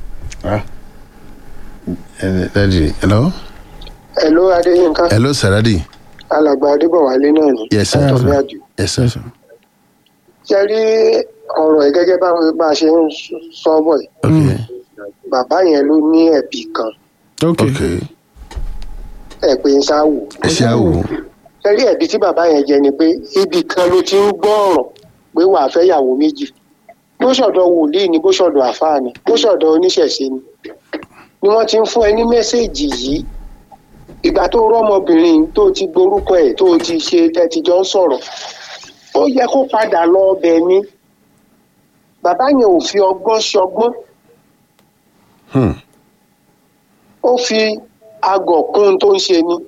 [SPEAKER 1] dadi hello
[SPEAKER 5] Hello Adéyínká
[SPEAKER 1] hello saradi
[SPEAKER 5] alàgbà Adébọ̀wálé náà ni
[SPEAKER 1] yes sir
[SPEAKER 5] látọ̀mí àjò.
[SPEAKER 1] yes sir
[SPEAKER 5] ṣe rí ọ̀rọ̀ ẹ̀ gẹ́gẹ́ bá bá a ṣe ń sọ bọ̀ yìí
[SPEAKER 1] okay
[SPEAKER 5] bàbá yẹn ló ní ẹ̀bì kan
[SPEAKER 4] ok
[SPEAKER 1] okay
[SPEAKER 5] ẹ̀ pé ń sáwò.
[SPEAKER 1] ẹ ṣe àwò
[SPEAKER 5] ṣe rí ẹ̀bì tí bàbá yẹn jẹ ni pé ibì kan ló ti ń gbọ́ ọ̀rọ̀ pé wàá fẹ́ yàwó méjì bó ṣọ̀dọ̀ wòlíì ni bó ṣọ̀dọ̀ àfáà ni bó ṣọ̀dọ̀ oníṣẹ̀ṣe ni ni wọ́n ti ń fún ẹ ní mẹ́sẹ̀gì yìí ìgbà tó rọ́mọbìnrin tó ti gborúkọ ẹ̀ tó ti ṣe tẹ́tijọ́ ń sọ̀rọ̀ ó yẹ kó padà lọ ọbẹ̀ ni bàbá yẹn ò fi ọgbọ́n ṣọgbọ́n
[SPEAKER 1] Hmm.
[SPEAKER 5] ó fi agọ̀ kún un tó ń ṣe ni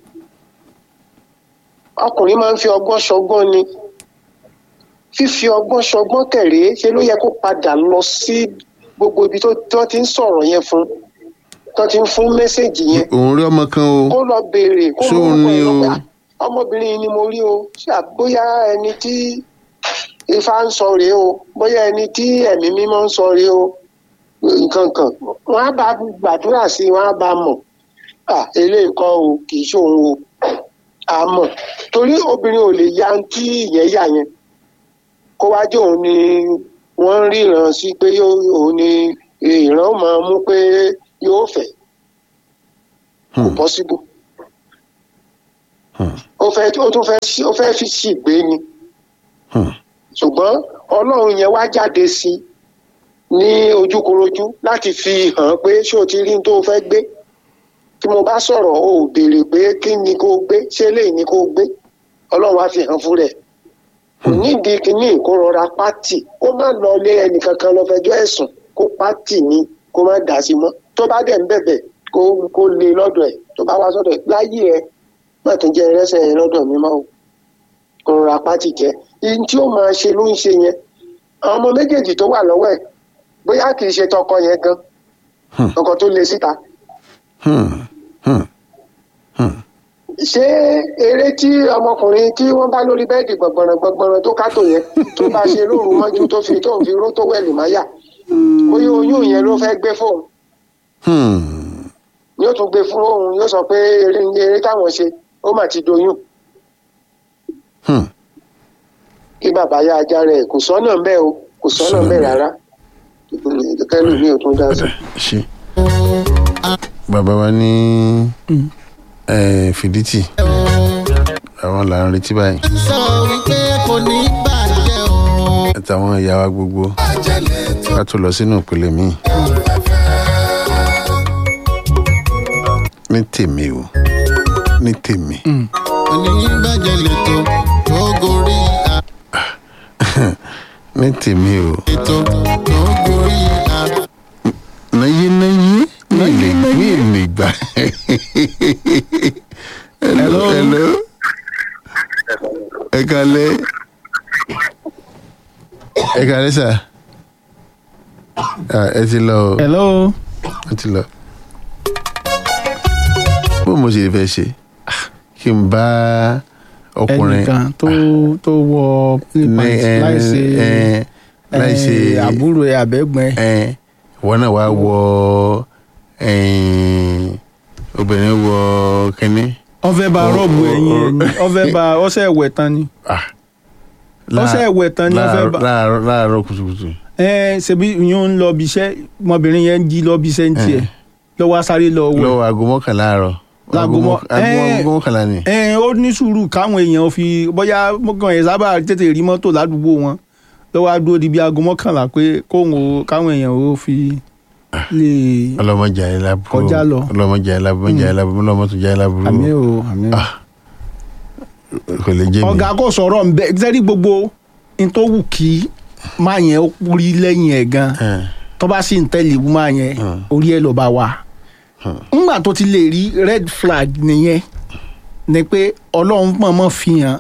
[SPEAKER 5] ọkùnrin máa ń fi ọgbọ́n ṣọgbọ́n ni fífi ọgbọ́n ṣọgbọ́n kẹ̀ré ṣe ló yẹ kó padà lọ sí gbogbo ibi tó tó ti ń sọ̀rọ̀ yẹn fún tó ti ń fún mẹ́sẹ̀gì yẹn
[SPEAKER 1] òun rí ọmọ kan o
[SPEAKER 5] kó lọ béèrè kó
[SPEAKER 1] Ṣó
[SPEAKER 5] mú ọkọ
[SPEAKER 1] ní
[SPEAKER 5] ẹ̀ lọ
[SPEAKER 1] o?
[SPEAKER 5] pé, "Ah, ọmọbìnrin yìí ni mo rí o ṣé à- bóyá ẹni tí ifá ń sọ rèé o bóyá ẹni tí ẹ̀mí mímọ́ ń sọ rèé o nǹkan kan wọn á bá gbàdúrà sí i wọn á bá mọ̀ à eléyìí kọ́ o kì í ṣòun o a mọ̀ torí obìnrin ò lè ya tí ìyẹn yà yẹn kó wá jẹ́ òun ni wọ́n ń ríran sí pé yóò- òun ni ìran máa mú pé yóò fẹ́ kò
[SPEAKER 1] Hmm.
[SPEAKER 5] possible
[SPEAKER 1] Hmm.
[SPEAKER 5] ó ó fẹ́ ó tún fẹ́ sí- ó fẹ́ fi ṣìgbé ni
[SPEAKER 1] Hmm.
[SPEAKER 5] ṣùgbọ́n ọlọ́run yẹn wá jáde sí i ní ojúkorojú láti fi hàn pé ṣé o ti rí n tó o fẹ́ gbé tí mo bá sọ̀rọ̀ o ò béèrè pé kí ni kó o gbé ṣé eléyìí ni kó o gbé ọlọ́run wá fi hàn fún rẹ̀ kò nídìí kínní kó rọra pátì kó má lọ lé ẹnìkankan lọ fẹjọ́ ẹ̀sùn kó pátì ni kó má dà sí mọ́ tó bá dẹ̀ ń bẹ̀bẹ̀ kó kó lé lọ́dọ̀ ẹ̀ tó bá wá sọ́dọ̀ ẹ̀ láyé ẹ̀ má tún jẹ́ ẹrẹ́sẹ̀ yẹn lọ́dọ̀ mi mọ́ o kó rọra pátì jẹ́ ihun tí ó máa ṣe ló ń ṣe yẹn àwọn ọmọ méjèèjì tó wà lọ́wọ́ ẹ̀ bóyá kì í ṣe tọkọ yẹn gan
[SPEAKER 1] Hmm.
[SPEAKER 5] ọkọ tó lé síta
[SPEAKER 1] Hmm. Hmm. Hmm.
[SPEAKER 5] ṣé eré tí ọmọkùnrin tí wọ́n bá lórí bẹ́ẹ̀dì gbọ̀ngbọ̀nràn gbọ̀ngbọ̀nràn tó kátó yẹn tó bá ṣe lóru mọ́jú tó fi tó ń fi ró tó wẹ̀lì máyà bóyá oyún yẹn ló fẹ́ gbé fóun
[SPEAKER 1] Hmm.
[SPEAKER 5] yóò tún gbé fún òun yóò sọ pé eré eré táwọn ṣe ó mà ti doyún
[SPEAKER 1] Hmm.
[SPEAKER 5] kí bàbá yá ajá rẹ̀ kò sọ́nà ń bẹ́ẹ̀ o kò sọ́nà ń bẹ́ẹ̀ rárá kẹ́lù mi ò tún dá sí.
[SPEAKER 1] ṣe bàbá wa ní eh, fìdítì àwọn là ń retí báyìí
[SPEAKER 6] sọ wípé kò ní bàjẹ́ o.
[SPEAKER 1] àtàwọn ìyá wa gbogbo
[SPEAKER 6] bàjẹ́ lè tó
[SPEAKER 1] ká tó lọ sínú ìpele míì ní tèmi o ní tèmi
[SPEAKER 6] kò ní bàjẹ́ lè tó tó gorí
[SPEAKER 1] ní tèmi o
[SPEAKER 6] àtètò tó gorí àtètò.
[SPEAKER 1] náyé náyé mi lè mi lè gbà hello hello ẹ kalẹ ẹ kalẹ sà Ah, ẹ ti lọ o
[SPEAKER 4] hello
[SPEAKER 1] ẹ ti lọ bó mo ṣe fẹ́ ṣe Ah, kí n bá ọkùnrin
[SPEAKER 4] ẹnìkan tó tó wọ
[SPEAKER 1] ní
[SPEAKER 4] pants
[SPEAKER 1] ẹ
[SPEAKER 4] láìsí
[SPEAKER 1] ẹ láìsí
[SPEAKER 4] eh, àbúrò ẹ àbẹ́gbọ́n ẹ
[SPEAKER 1] ẹ wọn náà wá wọ ẹyìn obìnrin wọ kínní.
[SPEAKER 4] wọ́n fẹ́ bá
[SPEAKER 1] Ọ-
[SPEAKER 4] rọ́ọ̀bù
[SPEAKER 1] ọ-
[SPEAKER 4] ẹ̀yìn ẹ̀
[SPEAKER 1] ọ-
[SPEAKER 4] ni wọ́n fẹ́ bá ọṣẹ ẹ̀wẹ̀ tán ni
[SPEAKER 1] Ah.
[SPEAKER 4] ọṣẹ ẹ̀wẹ̀ tán ni wọ́n fẹ́ bá
[SPEAKER 1] láàárọ̀ láàárọ̀ kùtùkùtù.
[SPEAKER 4] ẹ ṣebí yóò ń lọ bí iṣẹ́ ọmọbìnrin yẹn ń jí lọ bí iṣẹ́ ń tiẹ̀ lọ́wọ́ sáré lọ wẹ̀
[SPEAKER 1] lọ́wọ́ aago mọ́kànlá àárọ̀.
[SPEAKER 4] Láago mọ́-
[SPEAKER 1] aago
[SPEAKER 4] ẹ-
[SPEAKER 1] aago mọ́kànlá ni.
[SPEAKER 4] ẹ ó ní sùúrù káwọn èèyàn fi bóyá mọ́kàn ẹ̀ sábà tètè rí mọ́tò ládùúgbò wọn lọ́wọ́ á dúró di bí aago mọ́kànlá pé kóhùn ó káwọn èèyàn ó fi lè
[SPEAKER 1] ọlọmọjà yẹn lábúrò
[SPEAKER 4] Kọjá lọ.
[SPEAKER 1] ọlọmọjà yẹn lábúrò ọmọjà yẹn lábúrò ọlọmọjà yẹn lábúrò
[SPEAKER 4] àmì ò àmì ò.
[SPEAKER 1] Ah. kò lè jẹ́ mi.
[SPEAKER 4] ọ̀gá kò sọ̀rọ̀ ń bẹ sẹ́rí gbogbo n tó wù kí máa yẹn ó rí lẹ́yìn ẹ̀ gan
[SPEAKER 1] Eh,
[SPEAKER 4] tó bá sì ń tẹ̀lé wú máa yẹn
[SPEAKER 1] Hmm.
[SPEAKER 4] orí ẹ̀ ló bá wà. ńgbà tó ti lè rí red flag nìyẹn ni pé ọlọ́run mọ̀ọ́mọ̀ fi hàn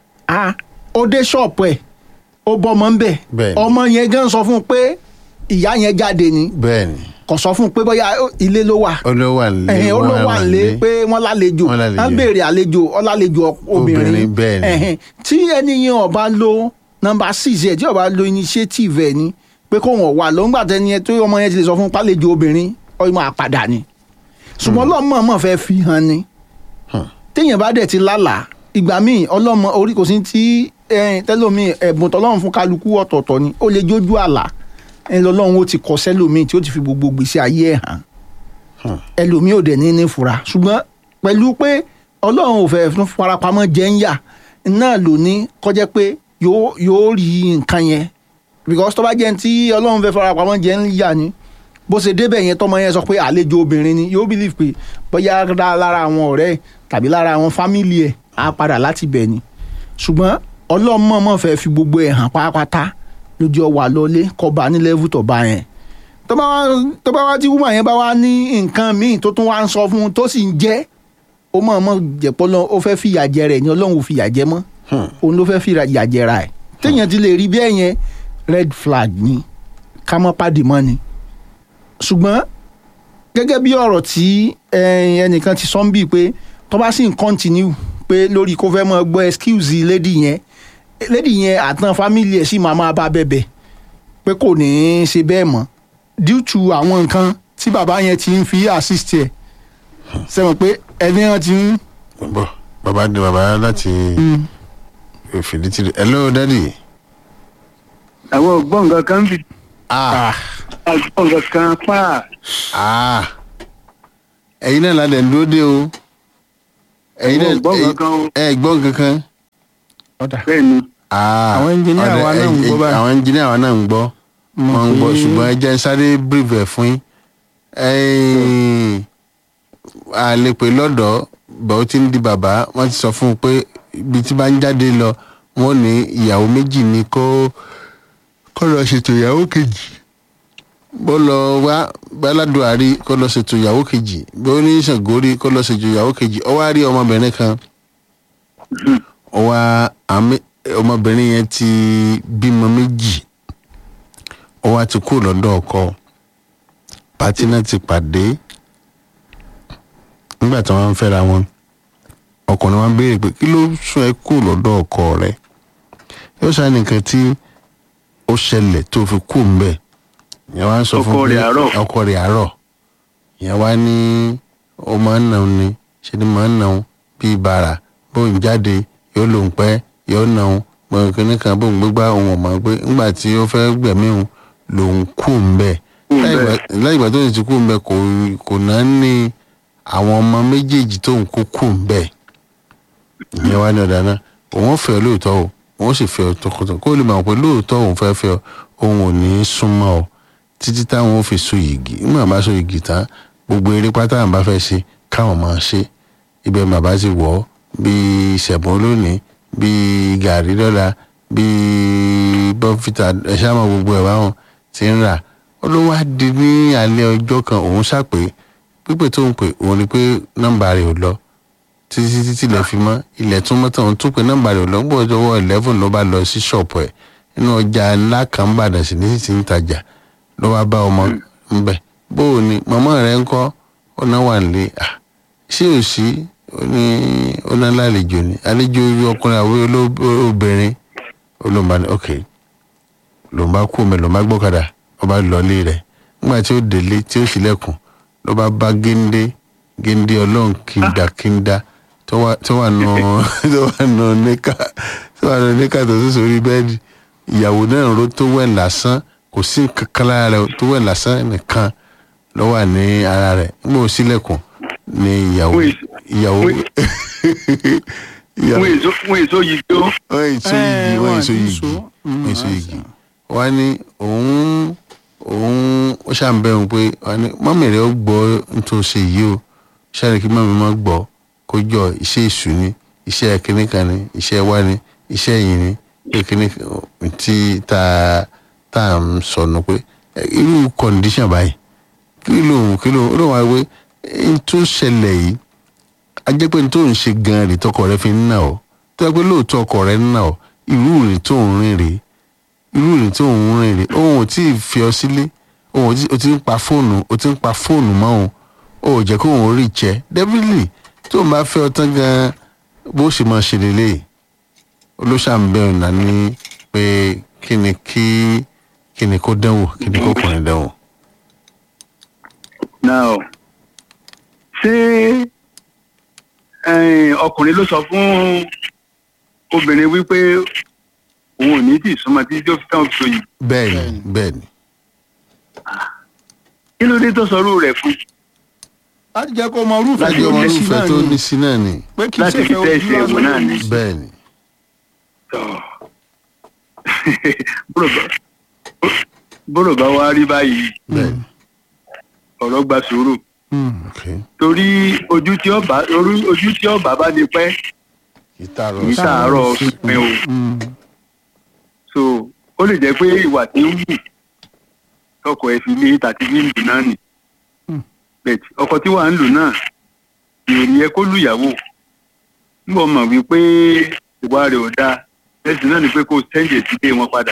[SPEAKER 4] á ó dé ṣọ́ọ̀pù ẹ̀ ó bọ́mọ ń bẹ̀
[SPEAKER 1] Bẹ́ẹ̀ni.
[SPEAKER 4] ọmọ yẹn gan sọ fún un pé ìyá yẹn jáde ni
[SPEAKER 1] bẹ́ẹ̀ni
[SPEAKER 4] kò sọ fún un pé bóyá ó- ilé ló wà
[SPEAKER 1] olówó àlè
[SPEAKER 4] ẹ̀hìn ó ló wà nílé pé wọ́n lálejò
[SPEAKER 1] Wọ́n lálejò.
[SPEAKER 4] wọ́n béèrè àlejò ọlálejò obìnrin
[SPEAKER 1] Obìnrin, bẹ́ẹ̀ ni.
[SPEAKER 4] Ẹ̀hìn. tí ẹni yẹn ọba lo nọmba six ẹ tí ọba lo initiative ẹ ni pé kó wọn wà lọ́ngbà tẹni yẹn tó ọmọ yẹn ti lè sọ fún pálejò obìnrin ọmọ àpàdà ni ṣùgbọ́n ọlọ́mọ mọ̀ fẹ́ fi hàn ni téèyàn bá dẹ̀ ti lálàá ìgbà míì ọlọ́mọ orí kò sí tí ẹ̀hìn, tẹ́lómi ẹ̀bùn tọ́lọ́run fún kálukú ọ̀tọ̀ọ̀tọ̀ ni ó lè jójú àlà ẹ̀ lọ́lọ́run ó ti kọ́ sẹ́lómi tí ó ti fi gbogbo gbèsè ayé ẹ̀ hàn ẹlòmíì ò dẹ̀ ní ní fura ṣùgbọ́n pẹ̀lú pé ọlọ́run ò fẹ́ fún farapamọ́ jẹ́ ń yà náà ló ní kọjá pé yóò yóò rí nǹkan yẹn because tó bá jẹ́ ní tí ọlọ́run fẹ́ farapamọ́ jẹ́ ń yà ni bó ṣe débẹ̀ yẹn tọmọ yẹn sọ pé àlejò obìnrin ni yóò believe pé bóyá dá lára àwọn ọ̀rẹ́ ẹ̀ tàbí lára àwọn fámìlì ẹ̀ á padà láti bẹ̀ ni ṣùgbọ́n ọlọ́run mọ̀ọ́mọ̀ fẹ́ fi gbogbo ẹ̀ hàn pátápátá lójú ọwà lọlé kọba ní level tó bá yẹn tó bá wá tó bá wá tí woman yẹn bá wá ní nǹkan míì tó tún wá ń sọ fún un tó sì ń jẹ́ ó mọ̀ ọmọ jẹ̀pọ̀ lọ ó fẹ́ fìyà jẹ rẹ̀ ni ọlọ́run ò fìyà jẹ mọ́ òun ló fẹ́ fìyà jẹ ra ẹ̀ téèyàn ti lè rí bí ẹ̀yẹn red flag ni ká mọ́ pàdé mọ́ ni ṣùgbọ́n gẹ́gẹ́ bí ọ̀rọ̀ tí eh, ẹnìkan ti sọ ń bì pé tó bá sì ń continue pé lórí kó fẹ́ mọ́ gbọ́ excuse lady yẹn lady yẹn àtàn family ẹ̀ sì máa máa bá bẹ̀bẹ̀ pé kò ní í ṣe bẹ́ẹ̀ mọ́ due to àwọn nǹkan tí bàbá yẹn ti ń fi assist ẹ̀ sẹ́wọ̀n pé ẹni hàn ti ń.
[SPEAKER 1] bọ bàbá dé bàbá láti fìdítì rẹ hello daddy.
[SPEAKER 10] àwọn ògbọ́n nǹkan kan fi
[SPEAKER 1] ah
[SPEAKER 10] àgbọ̀n nǹkan kan pa
[SPEAKER 1] ah ẹyin náà ládẹ ń dúró dé o ẹ̀yin
[SPEAKER 10] Àwọn
[SPEAKER 1] náà
[SPEAKER 10] ò gbọ́
[SPEAKER 1] ẹ̀yin-
[SPEAKER 10] kankan o.
[SPEAKER 1] ẹ gbọ́ kankan.
[SPEAKER 4] ọ̀dà
[SPEAKER 10] bẹ́ẹ̀ ni
[SPEAKER 1] Ah,
[SPEAKER 4] Àwọn engineer
[SPEAKER 1] ọ̀dà,
[SPEAKER 4] wa náà ń
[SPEAKER 1] ẹ-
[SPEAKER 4] gbọ́
[SPEAKER 1] ẹ-
[SPEAKER 4] báyìí.
[SPEAKER 1] àwọn engineer wa náà ń gbọ́
[SPEAKER 4] Mo
[SPEAKER 1] wọ́n ń gbọ́
[SPEAKER 4] pé-
[SPEAKER 1] ṣùgbọ́n ẹ jẹ́ n sáré brief ẹ̀ fún yín. Ẹ̀yin, a lè pè lọ́dọ̀ bọ̀ ó ti ń di bàbá wọ́n ti sọ fún un pé ibi tí bá ń jáde lọ wọ́n ní ìyàwó méjì ni kó kó lọ ṣètò ìyàwó kejì bó lọ wá gbáládùárí kó lọ ṣètò ìyàwó kejì bó ní ṣàngórí kó lọ ṣètò ìyàwó kejì ó wá rí ọmọbìnrin kan ó wá àmì ọmọbìnrin yẹn ti bímọ méjì ó wá ti kú lọ́dọ̀ ọkọ pátí náà ti pàdé nígbà tí wọ́n ń fẹ́ra wọn ọkùnrin wọn béèrè pé kí ló sún ẹ kú lọ́dọ̀ ọkọ rẹ yóò ṣáà nìkan tí ó ṣẹlẹ̀ tó fi kú mbẹ́ ìyẹn wá ń sọ fún
[SPEAKER 10] Ọkọ
[SPEAKER 1] pé
[SPEAKER 10] rẹ̀ àárọ̀.
[SPEAKER 1] ọkọ rẹ̀ àárọ̀ ìyẹn wá ní ó máa ń nà ó ni ṣe ni máa ń nà ó bíi bàrà bóun jáde yóò lòun pẹ́ yóò nà ó gbọ̀ngàn kínní kan bóun gbégbá òun ọ̀mọ̀ pé ńgbà tí ó fẹ́ gbẹ̀mí òun lòun kú mbẹ́ lẹ́yìn ìgbà tó ti kú mbẹ́ kò kò náà ní àwọn ọmọ méjèèjì tóun kú kú mbẹ́ ìyẹn wá ní ọ̀dà náà òun fẹ́ ọ lóòótọ́ o òun sì fẹ́ ọ tọkọtọ kó lè mọ̀ pé lóòótọ́ òun fẹ́ fẹ́ ọ òun ò ní í súnmọ́ ọ títí táwọn ò fi so yìgì nígbà bá so yìgì tán gbogbo eré pátá àwọn bá fẹ́ ṣe káwọn máa ṣe ibẹ̀ bàbá ti wọ̀ ọ́ bíi ṣẹ̀bọ́n lónìí bíi gàrí lọ́la bíi bọ́fìtà ẹ̀ṣá mọ̀ gbogbo ẹ̀ báwọn ti ń rà ó ló wá di ní alẹ́ ọjọ́ kan òun ṣàpè pípè tó ń pè òun ni pé nọ́mbà rẹ̀ ò lọ títí títí ilẹ̀ fi mọ́ ilẹ̀ tún mọ́tò òun tún pé nọ́mbà rẹ̀ ò lọ gbọ́dọ̀ ọwọ́ eleven ló bá lọ sí ṣọ́ọ̀pù ẹ̀ nínú ọjà ńlá kan ń bàdàn sí ní títí ń tajà ló wá bá ọmọ ńbẹ bó o ní màmá rẹ ń kọ́ ó náà wà nílé à ṣé ò sí ó ní ó náà lálejò ni àlejò ọkùnrin àwọn oló- obìnrin olóńgbà ní ok lòun bá kú omi lòun bá gbọ́kadà ó bá lọlé rẹ̀ nígbà tí ó délé tí ó ṣílẹ̀kùn ló bá bá géńdé géńdé ọlọ́run kíndakínda tó wà tó wà nù tó wà nù níkà tó wà nù níkà tó tó sórí bẹ́ẹ̀dì ìyàwó náà ró tó wẹ̀ lásán kò sí kankan lára rẹ̀ tó wẹ̀ lásán nìkan ló wà ní ara rẹ̀ nígbà ó ṣílẹ̀kùn ní ìyàwó ìyàwó ìyàwó
[SPEAKER 10] fún èso fún èso yìí tó
[SPEAKER 1] wọ́n èso yìí wọ́n èso yìí wọ́n èso yìí wọ́n ní òun òun ó ṣàǹbẹ̀rù pé wọ́n ní mọ́mì rẹ̀ ó gbọ́ nítorí ṣe yìí o ṣáàrẹ̀ kí mọ́mì má gbọ́ kó jọ iṣẹ́ èṣù ni iṣẹ́ kínní kan ni iṣẹ́ wá ni iṣẹ́ yìí ni pé kínní kan tí tá a tá a ń sọnù pé ẹ, irú kọ̀ǹdíṣàn báyìí kí ló kí ló ló wá wé n tó ṣẹlẹ̀ yìí a jẹ́ pé n tó ń ṣe gan-an rè tọkọ rẹ fi ń nà ọ́ tó yẹ pé lóòótọ́ ọkọ rẹ ń nà ọ́ irú rìn tó ń rìn rèé irú rìn tó ń rìn rèé òun ò tí ì fi ọ sílé òun ò tí- o ti ń pa fóònù o ti ń pa fóònù mọ́ òun o ò jẹ́ kó òun rí jẹ́ definitely tó ń bá fẹ́ ọ tán gan-an bó ṣe máa ṣe lélẹ̀ olóṣàmbẹ̀rù náà ní pé kí ni kí kí ni kó dánwò kí ni kó kùnrin dánwò.
[SPEAKER 10] now ṣé eh, ọkùnrin ló sọ fún obìnrin wípé òun ò ní tí ì súnmọ́ títí tó fi tán fi yìí
[SPEAKER 1] bẹ́ẹ̀ni bẹ́ẹ̀ni
[SPEAKER 10] kí ló dé tó sọrú rẹ̀ fún
[SPEAKER 4] láti jẹ́ kó mọ irúfẹ́
[SPEAKER 1] láti
[SPEAKER 4] tó
[SPEAKER 1] ọmọ
[SPEAKER 4] ní sí
[SPEAKER 1] irúfẹ́
[SPEAKER 4] náà
[SPEAKER 1] tó
[SPEAKER 4] ni
[SPEAKER 1] ní sí náà ni
[SPEAKER 4] pé kì í
[SPEAKER 10] láti
[SPEAKER 4] ṣe
[SPEAKER 10] fi
[SPEAKER 4] fẹ́
[SPEAKER 10] tẹ́
[SPEAKER 4] ojú
[SPEAKER 10] ẹsẹ̀ ẹ̀wọ̀n náà ni.
[SPEAKER 1] bẹ́ẹ̀ni
[SPEAKER 10] bọ́rọ̀ bá- bọ́rọ̀ bá wá rí báyìí
[SPEAKER 1] bẹ́ẹ̀ni
[SPEAKER 10] ọ̀rọ̀ gba sùúrù
[SPEAKER 1] ok
[SPEAKER 10] torí ojú tí ọba orí- ojú tí ọba bá ní pẹ́
[SPEAKER 1] ìtààrọ̀
[SPEAKER 10] kì í sàárọ̀ pípẹ́ o so ó lè jẹ́ pé ìwà tí ń wù tọkọ ẹ fi lé tàbí bí ń lù náà nì bẹ́ẹ̀ ọkọ tí wàá ń lù náà ìròyìn yẹ kó lùyàwó ń bọ̀ mọ̀ wípé ìwà rẹ̀ ò dáa ẹ̀sìn náà ni pé kó sẹ́ǹdì sílé wọn padà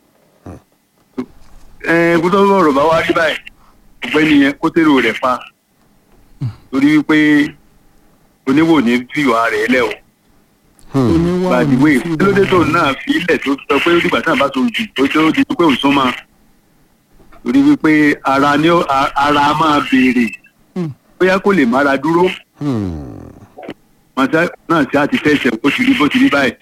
[SPEAKER 10] ẹ kó tó rọrọ̀ bá wá rí báyìí ọ̀gbẹ́ni yẹn kó tèrò rẹ̀ pa torí wípé oníwò ní fìwà rẹ̀ lẹ̀ o gbàdúgbò kílódé tó náà fi ilẹ̀ tó sọ pé nígbà tí náà bá so jù tó tó di pé òun súnmọ́ torí wípé ara ni ó- a- ara máa béèrè bóyá kó lè mára dúró màtá náà sí àti fẹsẹ̀ bó ti rí bó ti rí báyìí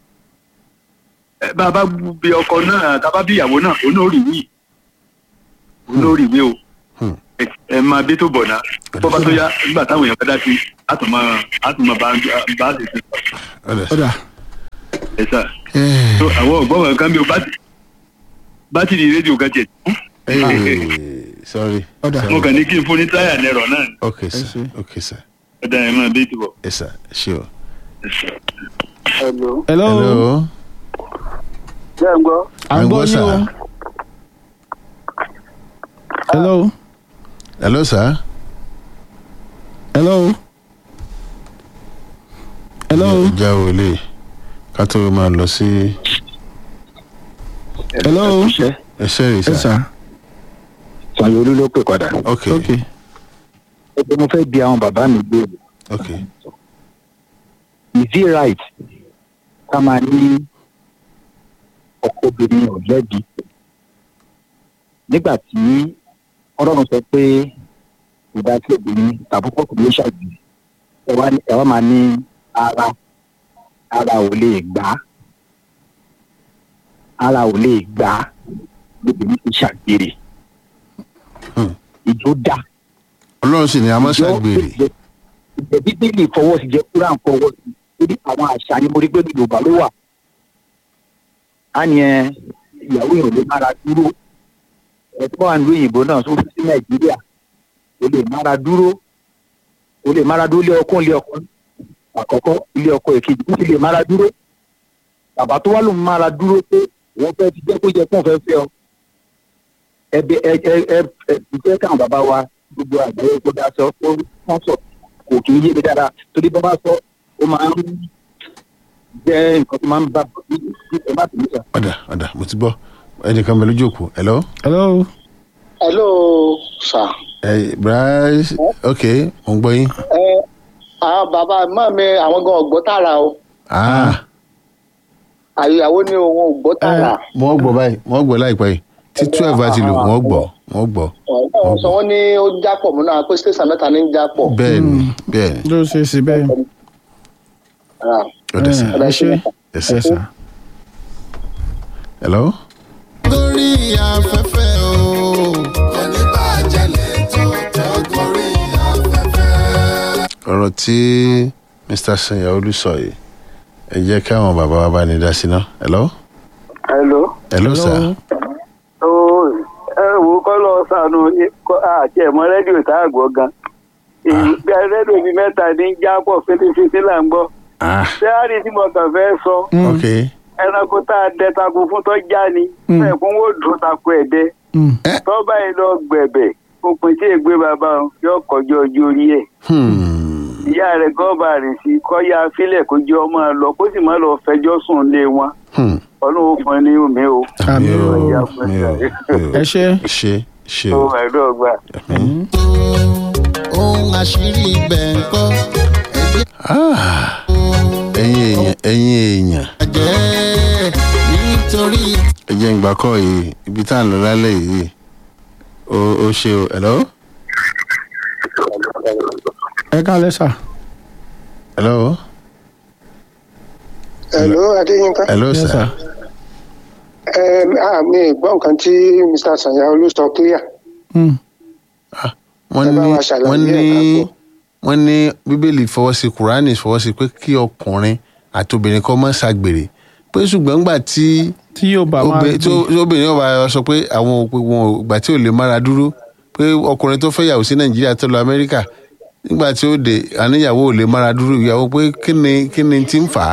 [SPEAKER 10] ẹ bá a bá bí ọkọ náà tá a bá bí ìyàwó náà òun náà rí wí òun náà rí wí o ẹ- ẹ máa bí tó bọ̀ náà bó bá tó yá nígbà táwọn èèyàn fẹ́ dá sí a tún máa a tún máa bá bá a ṣe ṣe
[SPEAKER 1] ọ̀dà
[SPEAKER 4] ọ̀dà
[SPEAKER 10] ẹ sà so àwọn ọ̀gbọ́n wọn kan bí o bátìrì bátìrì rédíò kan tiẹ̀ tún
[SPEAKER 1] sorry
[SPEAKER 4] ọ̀dà
[SPEAKER 10] mo kàn ní kí n fún ní táyà nẹrọ náà ni.
[SPEAKER 1] ok sir
[SPEAKER 4] ṣé.
[SPEAKER 1] ok sir
[SPEAKER 10] ẹ dá ẹ máa bí tó bọ̀.
[SPEAKER 1] yes sir ṣé o.
[SPEAKER 10] ẹ sà.
[SPEAKER 2] hello
[SPEAKER 4] hello
[SPEAKER 1] hello
[SPEAKER 2] jẹ́ ń gbọ́
[SPEAKER 4] à ń gbọ́ yín o hello
[SPEAKER 1] hello sir.
[SPEAKER 4] hello hello
[SPEAKER 1] ìjà wòlé ká tó máa lọ sí
[SPEAKER 4] hello
[SPEAKER 1] ẹsẹ̀ rẹ̀
[SPEAKER 4] ẹ
[SPEAKER 1] sir.
[SPEAKER 4] sà
[SPEAKER 9] sanyoolu ló pè padà.
[SPEAKER 1] ok
[SPEAKER 4] ok
[SPEAKER 9] ẹgbẹ́ mo fẹ́ bi àwọn bàbá mi gbé
[SPEAKER 1] ok
[SPEAKER 9] is it right ká máa ní ọkọ obìnrin ò lẹ́bi nígbà tí ọlọ́run sọ pé kò dá sí obìnrin tàbí pọ̀ kò ló ṣàgbé ẹ wá ní- ẹ wá máa ní ara ara ò lè gbà á ara ò lè gbà á lóbìnrin ti ṣàgbére
[SPEAKER 1] Hmm.
[SPEAKER 9] ìjó dá
[SPEAKER 1] ọlọ́run sì ni a máa ṣàgbèrè
[SPEAKER 9] ìjẹ́ bíbélì fọwọ́ sí jẹ́ kúrán fọwọ́ sí torí àwọn àṣà ni mo rí pé ní yorùbá ló wà á ní ẹ ìyàwó èèyàn ló mára dúró ẹ tó wà nílùú òyìnbó náà tó fi sí nàìjíríà ó lè mára dúró ó lè mára dúró lé ọkọ lé ọkọ àkọ́kọ́ ilé ọkọ èkejì ó sì lè mára dúró bàbá tó wà ló ń mára dúró pé wọ́n fẹ́ ti jẹ́ kó jẹ́ fún ọ̀fẹ́ fẹ́ ọ ẹbí ẹ ẹ ẹ ẹ ìfẹ́ káwọn bàbá wa gbogbo àgbáyé kó dá sọ ó wọ́n sọ kò kì í yé mi dáadáa torí bá bá sọ ó máa ń jẹ́ nǹkan tó máa ń bá ẹ má tẹ̀lé sọ.
[SPEAKER 1] ọ̀dà ọ̀dà mo ti gbọ́ ẹnìkan bẹ lójú òkú hello.
[SPEAKER 4] hello
[SPEAKER 5] hello sir.
[SPEAKER 1] ẹ bryce ok mo ń gbọ́ yín.
[SPEAKER 5] ẹ àwọn bàbá mọ́ mi àwọn gan ọ̀gbọ́ tààrà o
[SPEAKER 1] ah
[SPEAKER 5] àyàwó ni òun ò gbọ́ tààrà.
[SPEAKER 1] wọ́n gbọ́ báyìí wọ́n gbọ́ láìpẹ́ yìí tí twelve bá ti lò wọ́n gbọ́ wọ́n gbọ́
[SPEAKER 5] ọ̀hún sọ wọ́n ní ó jápọ̀ mọ́ náà pé station mẹ́ta ní ń jápọ̀.
[SPEAKER 1] bẹ́ẹ̀ ni bẹ́ẹ̀ ni
[SPEAKER 4] ló ṣe é sí bẹ́ẹ̀
[SPEAKER 5] Ah,
[SPEAKER 1] ọ̀dà sir
[SPEAKER 4] ẹ ṣe
[SPEAKER 1] yes
[SPEAKER 4] ẹ
[SPEAKER 1] sir.
[SPEAKER 4] sà
[SPEAKER 1] hello.
[SPEAKER 6] gorí afẹ́fẹ́ o. kò ní bàjẹ́ lẹ́tọ̀ tó gorí afẹ́fẹ́.
[SPEAKER 1] ọ̀rọ̀ tí mr sanyaolu sọ yìí ẹ jẹ́ káwọn bàbá wa bá ní dá sí ná hello.
[SPEAKER 2] hello.
[SPEAKER 1] hello sir.
[SPEAKER 2] ó ẹ wò ó kọ́ lọ sànù àti ẹ̀mọ́ rédíò tá a gbọ́ gan. ìgbà rédíò bíi mẹ́ta ní jápọ̀ fínífíní là ń gbọ́.
[SPEAKER 1] ah
[SPEAKER 2] sẹ́árì tí mo kàn fẹ́ sọ
[SPEAKER 1] ok
[SPEAKER 2] ẹranko tá a dẹ takun fún tó já ni
[SPEAKER 4] Mm.
[SPEAKER 2] ẹ̀kún wò dùn takun ẹ̀dẹ́
[SPEAKER 4] Mm.
[SPEAKER 2] tọ́ba yìí lọ gbẹ̀bẹ̀ òpin tí ègbé bàbá òun yóò kọjú ọjọ́ orí ẹ̀
[SPEAKER 1] hmm.
[SPEAKER 2] ìyá rẹ̀ gọ́ọ̀bà rìn sí kọ́yà fílẹ̀ kó jẹ́ ọmọ lọ kó sì má lọ fẹjọ́ sùn lé wọn
[SPEAKER 1] hmm.
[SPEAKER 2] ọlọ́run fún ẹ ní omi o.
[SPEAKER 4] Àmì o.
[SPEAKER 1] mi ò mi ò
[SPEAKER 4] ẹ ṣe
[SPEAKER 1] ṣe ṣe
[SPEAKER 2] ó
[SPEAKER 1] o.
[SPEAKER 2] ẹ̀rọ ọgbà.
[SPEAKER 6] ohun àṣírí ibẹ̀ ń kọ́ ẹgbẹ́
[SPEAKER 1] Ah, ẹ̀yin èèyàn ẹ̀yin èèyàn
[SPEAKER 6] àjẹ́ nítorí
[SPEAKER 1] ẹ jẹ́ ìgbà kọ́ yìí ibi tá à ń lọ lálẹ́ yìí ó ó ṣe o hello.
[SPEAKER 4] ẹ kálẹ̀ sà
[SPEAKER 1] hello.
[SPEAKER 5] hello adéyínká.
[SPEAKER 1] hello
[SPEAKER 4] Yes,
[SPEAKER 1] sir.
[SPEAKER 4] sir.
[SPEAKER 5] ẹ ah mi gbọ́ nǹkan tí mr sanyaolu sọ clear.
[SPEAKER 4] Mm.
[SPEAKER 1] wọ́n
[SPEAKER 5] Ẹ bá
[SPEAKER 1] ní
[SPEAKER 5] wa ṣàlàyé
[SPEAKER 1] wọ́n
[SPEAKER 5] ẹ̀
[SPEAKER 1] ní
[SPEAKER 5] ká gbọ́.
[SPEAKER 1] wọ́n ní bíbélì fọwọ́ sí kùránì fọwọ́ sí pé kí ọkùnrin àti obìnrin kọ́ mọ́ ṣàgbèrè pé ṣùgbọ́n ńgbà tí
[SPEAKER 4] tí yóò bá máa
[SPEAKER 1] obìnrin tí ó- tí obìnrin yóò bá sọ pé àwọn òpin wọn ò gbà tí ò lè mára dúró pé ọkùnrin tó fẹ́ yàwó sí nàìjíríà tó lọ amẹ́ríkà nígbà tí ó dé àníyàwó ò lè mára dúró ìyàwó pé kí ni kí ni ti ń fà á.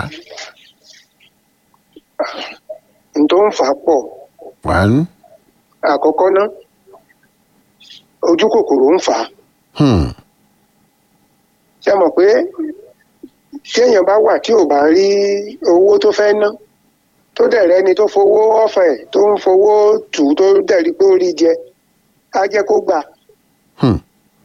[SPEAKER 5] n tó ń fà á pọ̀
[SPEAKER 1] one
[SPEAKER 5] àkọ́kọ́ ná ojú kòkòrò ń fà á.
[SPEAKER 1] hmm,
[SPEAKER 5] ṣé mọ̀ pé téèyàn bá wà tí ò bá rí owó tó fẹ́ ná tó dẹ̀ rẹ́ni tó fowó ọ̀fẹ́ tó ń fowó tù ú tó dẹ̀ rí pé ó rí jẹ á jẹ́ kó gbà.
[SPEAKER 1] hmm,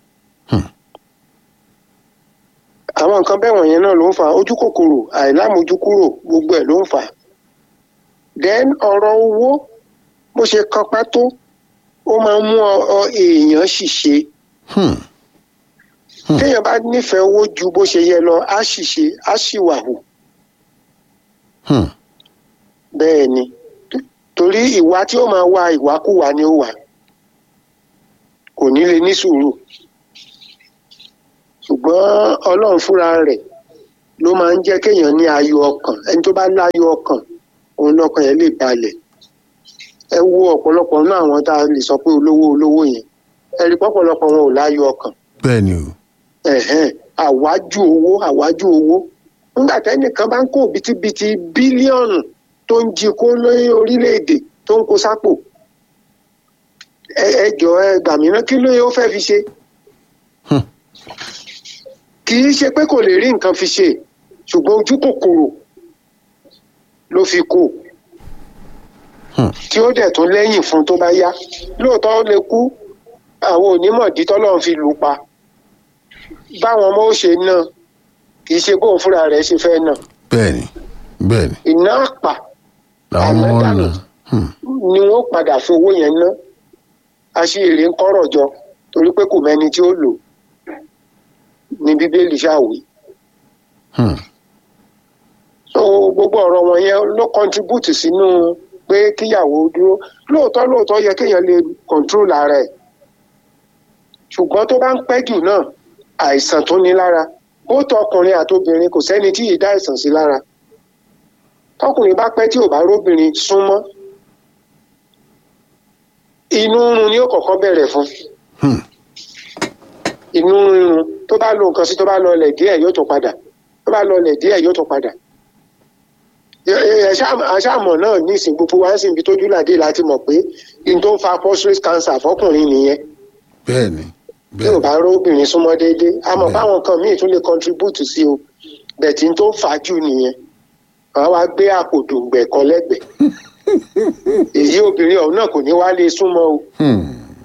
[SPEAKER 5] àwọn nǹkan bẹ́ẹ̀ wọ̀nyẹn náà ló ń fa ojú kòkòrò àìlámójúkúrò gbogbo ẹ̀ ló ń fà. then ọ̀rọ̀ owó bó ṣe kanpá tó ó máa ń mú ọ- ọ èèyàn ṣìṣe
[SPEAKER 1] hmm,
[SPEAKER 5] téèyàn bá nífẹ̀ẹ́ owó ju bó ṣe yẹ lọ á ṣìṣe á ṣìwàhù
[SPEAKER 1] hmm,
[SPEAKER 5] bẹ́ẹ̀ ni torí ìwà tí ó máa wá ìwàkúwà ni ó wà kò ní lè ní sùúrù ṣùgbọ́n ọlọ́run fúnra rẹ̀ ló máa ń jẹ́ kéèyàn ní ayọ̀ ọkàn ẹni tó bá láyọ̀ ọkàn òun lọ́kàn yẹn lè balẹ̀ ẹ wo ọ̀pọ̀lọpọ̀ náà àwọn tá a lè sọ pé olówó olówó yẹn ẹ rí pọ̀pọ̀lọpọ̀ wọn ò láyọ̀ ọkàn
[SPEAKER 1] bẹ́ẹ̀ ni o
[SPEAKER 5] ẹ̀hẹ́n àwájú owó àwájú owó nígbà tẹ́nìkan bá ń kó bìtìbìtì bílíọ̀nù tó ń jí kó lórí orílẹ̀-èdè tó ń kó sápò ẹ ẹ jọ ẹ gbà mí ná kí ló yẹ ó fẹ́ fi ṣe
[SPEAKER 1] Hmm.
[SPEAKER 5] kì í ṣe pé kò lè rí nǹkan fi ṣe ṣùgbọ́n ojú kòkòrò ló fi kó
[SPEAKER 1] Hmm.
[SPEAKER 5] tí ó dẹ̀ tún lẹ́yìn fún tó bá yá lóòótọ́ ó lè kú àwọn onímọ̀dí tọ́lọ́run fi lù ú pa báwọn ọmọ ó ṣe náà kì í ṣe bóun fúnra rẹ̀ ṣe fẹ́ náà
[SPEAKER 1] bẹ́ẹ̀ ni bẹ́ẹ̀ ni
[SPEAKER 5] iná àpà
[SPEAKER 1] làwọn ọmọ
[SPEAKER 5] Àmọ́
[SPEAKER 1] ọ̀nà Hmm.
[SPEAKER 5] ni wọ́n padà fi owó yẹn ná aṣèrè ń kọ́rọ̀ jọ torí pé kò mẹ́ni tí ó lò ní bíbélì ṣàwí
[SPEAKER 1] Hmm.
[SPEAKER 5] so gbogbo ọ̀rọ̀ wọn yẹn ló contribute sínú pé kíyàwó dúró lóòótọ́ lóòótọ́ yẹ kéèyàn lè control ara ẹ̀ ṣùgbọ́n tó bá ń pẹ́ jù náà àìsàn tó ní lára ó tọ ọkùnrin àtobìnrin kò sẹ́ni tí yìí dá àìsàn sí lára tọkùnrin bá pẹ́ tí ò bá róbìnrin súnmọ́ inú rírun ni ó kọ́kọ́ bẹ̀rẹ̀ fún
[SPEAKER 1] Hmm.
[SPEAKER 5] inú rírun tó bá lo nǹkan sí tó bá lọlẹ̀ díẹ̀ yóò tún padà tó bá lọlẹ̀ díẹ̀ yóò tún padà àṣàmọ̀ náà ní ìsìn gbogbo wa ń sìn bí tójú làdé láti mọ̀ pé n tó ń fa prostate cancer fọkùnrin nìyẹn
[SPEAKER 1] bẹ́ẹ̀ ni
[SPEAKER 5] bí ò
[SPEAKER 1] bẹ́ẹ̀
[SPEAKER 5] bá róbìnrin súnmọ́ déédéé a mọ̀
[SPEAKER 1] Bẹ́ẹ̀.
[SPEAKER 5] báwọn kan míì tún lè contribute sí o bẹ̀tí n tó ń fà á jù nìyẹn wàá wá gbé àpò dùngbẹ̀ kan lẹ́gbẹ̀ẹ́ èyí obìnrin ọ̀hún náà kò ní wá lè súnmọ́ o
[SPEAKER 1] Hmm.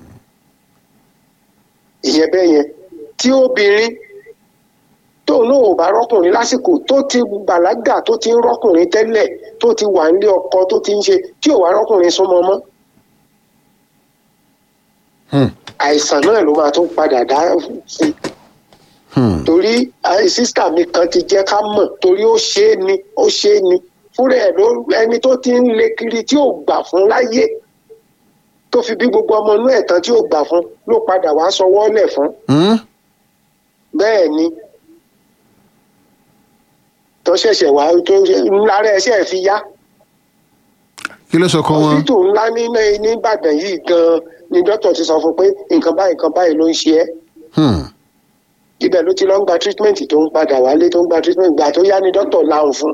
[SPEAKER 5] ìyẹn bẹ́ẹ̀ yẹn tí obìnrin tóun náà ò bá rọ́kùnrin lásìkò tó ti bàlágà tó ti ń rọ́kùnrin tẹ́lẹ̀ tó ti wà nílé ọkọ tó ti ń ṣe tí ò wá rọ́kùnrin súnmọ́ mọ́
[SPEAKER 1] Hmm.
[SPEAKER 5] àìsàn náà ló máa tún padà dá sí
[SPEAKER 1] Hmm.
[SPEAKER 5] torí àì- sísítà mi kan ti jẹ́ ká mọ̀ torí ó ṣe é ni ó ṣe é ni fúnra ẹ̀ ló ẹni tó ti ń le kiri tí ò gbà fún láyé tó fi bí gbogbo ọmọ inú ẹ̀ tán tí ò gbà fún ló padà wá sọwọ́ lẹ̀ fún
[SPEAKER 1] Hmm.
[SPEAKER 5] bẹ́ẹ̀ ni tó ṣẹ̀ṣẹ̀ wá tó lára ẹṣẹ́ fi yá
[SPEAKER 1] kí ló sọ kọ́ wọn
[SPEAKER 5] hospital ńlá ní ní- ní Ìbàdàn yìí gan-an ni dókítà ti sọ fún pé nǹkan báyìí nǹkan báyìí ló ń ṣe ẹ́
[SPEAKER 1] Hmm.
[SPEAKER 5] ibẹ̀ ló ti lọ ń gba treatment tó ń padà wálé tó ń gba treatment gbà tó yá ni dókítà láhùn fún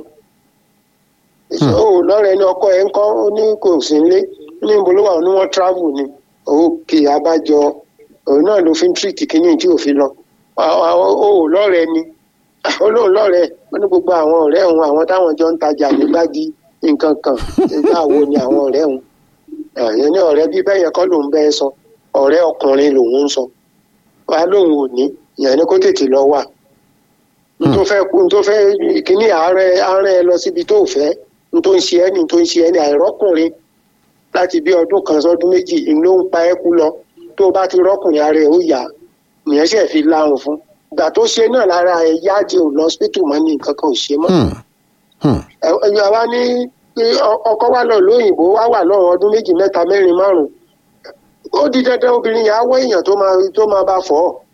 [SPEAKER 5] ó lọ́rẹ̀ ní ọkọ ẹ̀ ń kọ́ ó ní kò sí nílé ní ibo ló wà ó ní wọ́n travel ni òkè abájọ òun náà ló fi ń treat kínní tí ò fi lọ ó lọ́rẹ̀ ni ó lóun lọ́rẹ̀ ó ní gbogbo àwọn ọ̀rẹ́ òun àwọn táwọn jọ ń tajà nígbàdí nǹkan kan nígbà wo ni àwọn ọ̀rẹ́ òun ẹ̀yìn ní ọ̀rẹ́ bí bẹ́ẹ̀ yẹn kọ́ lòun bẹ́ẹ̀ sọ ọ̀rẹ́ ọkùnrin lòun ń sọ wa lóun ò ní ìyẹn ni kó tètè lọ wà n tó fẹ́ n tó fẹ́ kíní àárẹ̀ àárẹ̀ lọ síbi tó fẹ́ n tó ń ṣe ẹ́ ní n tó ń ṣe ẹ́ ní àìrọ́kùnrin láti bí ọdún kan sọdún méjì n ló ń pa ẹ́ kú lọ tó bá ti rọ́kùnrin ara ẹ̀ ó yá ìyẹn ṣe fi láhùn fún ìgbà tó ṣe náà lára ẹ̀ yáàdì ò lọ hospital mọ́ ní nǹkan kan ò ṣe mọ́
[SPEAKER 1] Hmm. Hmm.
[SPEAKER 5] ẹ̀yà wa ní pé ọkọ wa lọ lóyìnbó wá wà lọ́rùn ọdún méjì mẹ́ta mẹ́rin márùn-ún ó di dandan obìnrin yẹn á wọ èèyàn tó máa tó máa bá fọ́ ọ́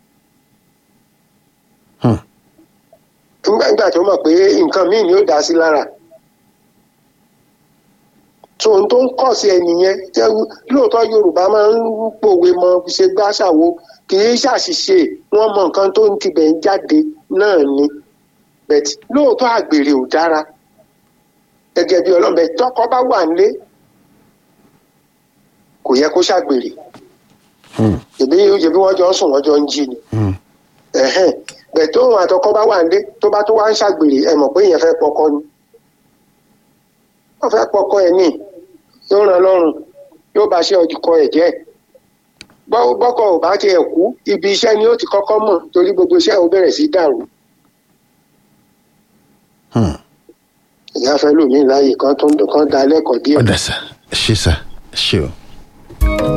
[SPEAKER 1] Hmm.
[SPEAKER 5] nígbà tó mọ̀ pé nǹkan míì ni ó dá sí lára tó ohun tó ń kọ̀ sí ẹnìyẹn jẹ́ lóòótọ́ yorùbá máa ń pòwe mọ ṣe gbàṣàwo kì í ṣàṣìṣe wọ́n mọ nǹkan tó ń tibẹ̀ ń jáde náà ni bẹ̀t lóòótọ́ àgbèrè ò dára gẹ́gẹ́ bí ọlọ́mọbẹ tọkọ bá wà nílé kò yẹ kó ṣàgbèrè
[SPEAKER 1] Hmm.
[SPEAKER 5] ìbí ìbí wọ́n jọ ń sùn wọ́n jọ ń jí ni
[SPEAKER 1] Hmm.
[SPEAKER 5] ẹ̀hẹ́n bẹ̀ tó òun àtọkọ bá wà nílé tó bá tó wá ń ṣàgbèrè ẹ mọ̀ pé ìyẹn fẹ́ pọkọ ni wọ́n fẹ́ pọkọ ẹ̀ ní yóò ràn lọ́rùn yóò bá ṣe ọkọ ẹ̀ jẹ́ bọ́- bọ́kọ ò bá tiẹ̀ kú ibi iṣẹ́ ni ó ti kọ́kọ́ mọ̀ torí gbogbo iṣẹ́ ò bẹ̀rẹ̀ sí dàrú
[SPEAKER 1] Hmm.
[SPEAKER 5] ìyá fẹ́ lòmíì láàyè kan tó ń kan da lẹ́kọ̀ọ́ díẹ̀.
[SPEAKER 1] ọ̀dà sà ṣe sà ṣe o.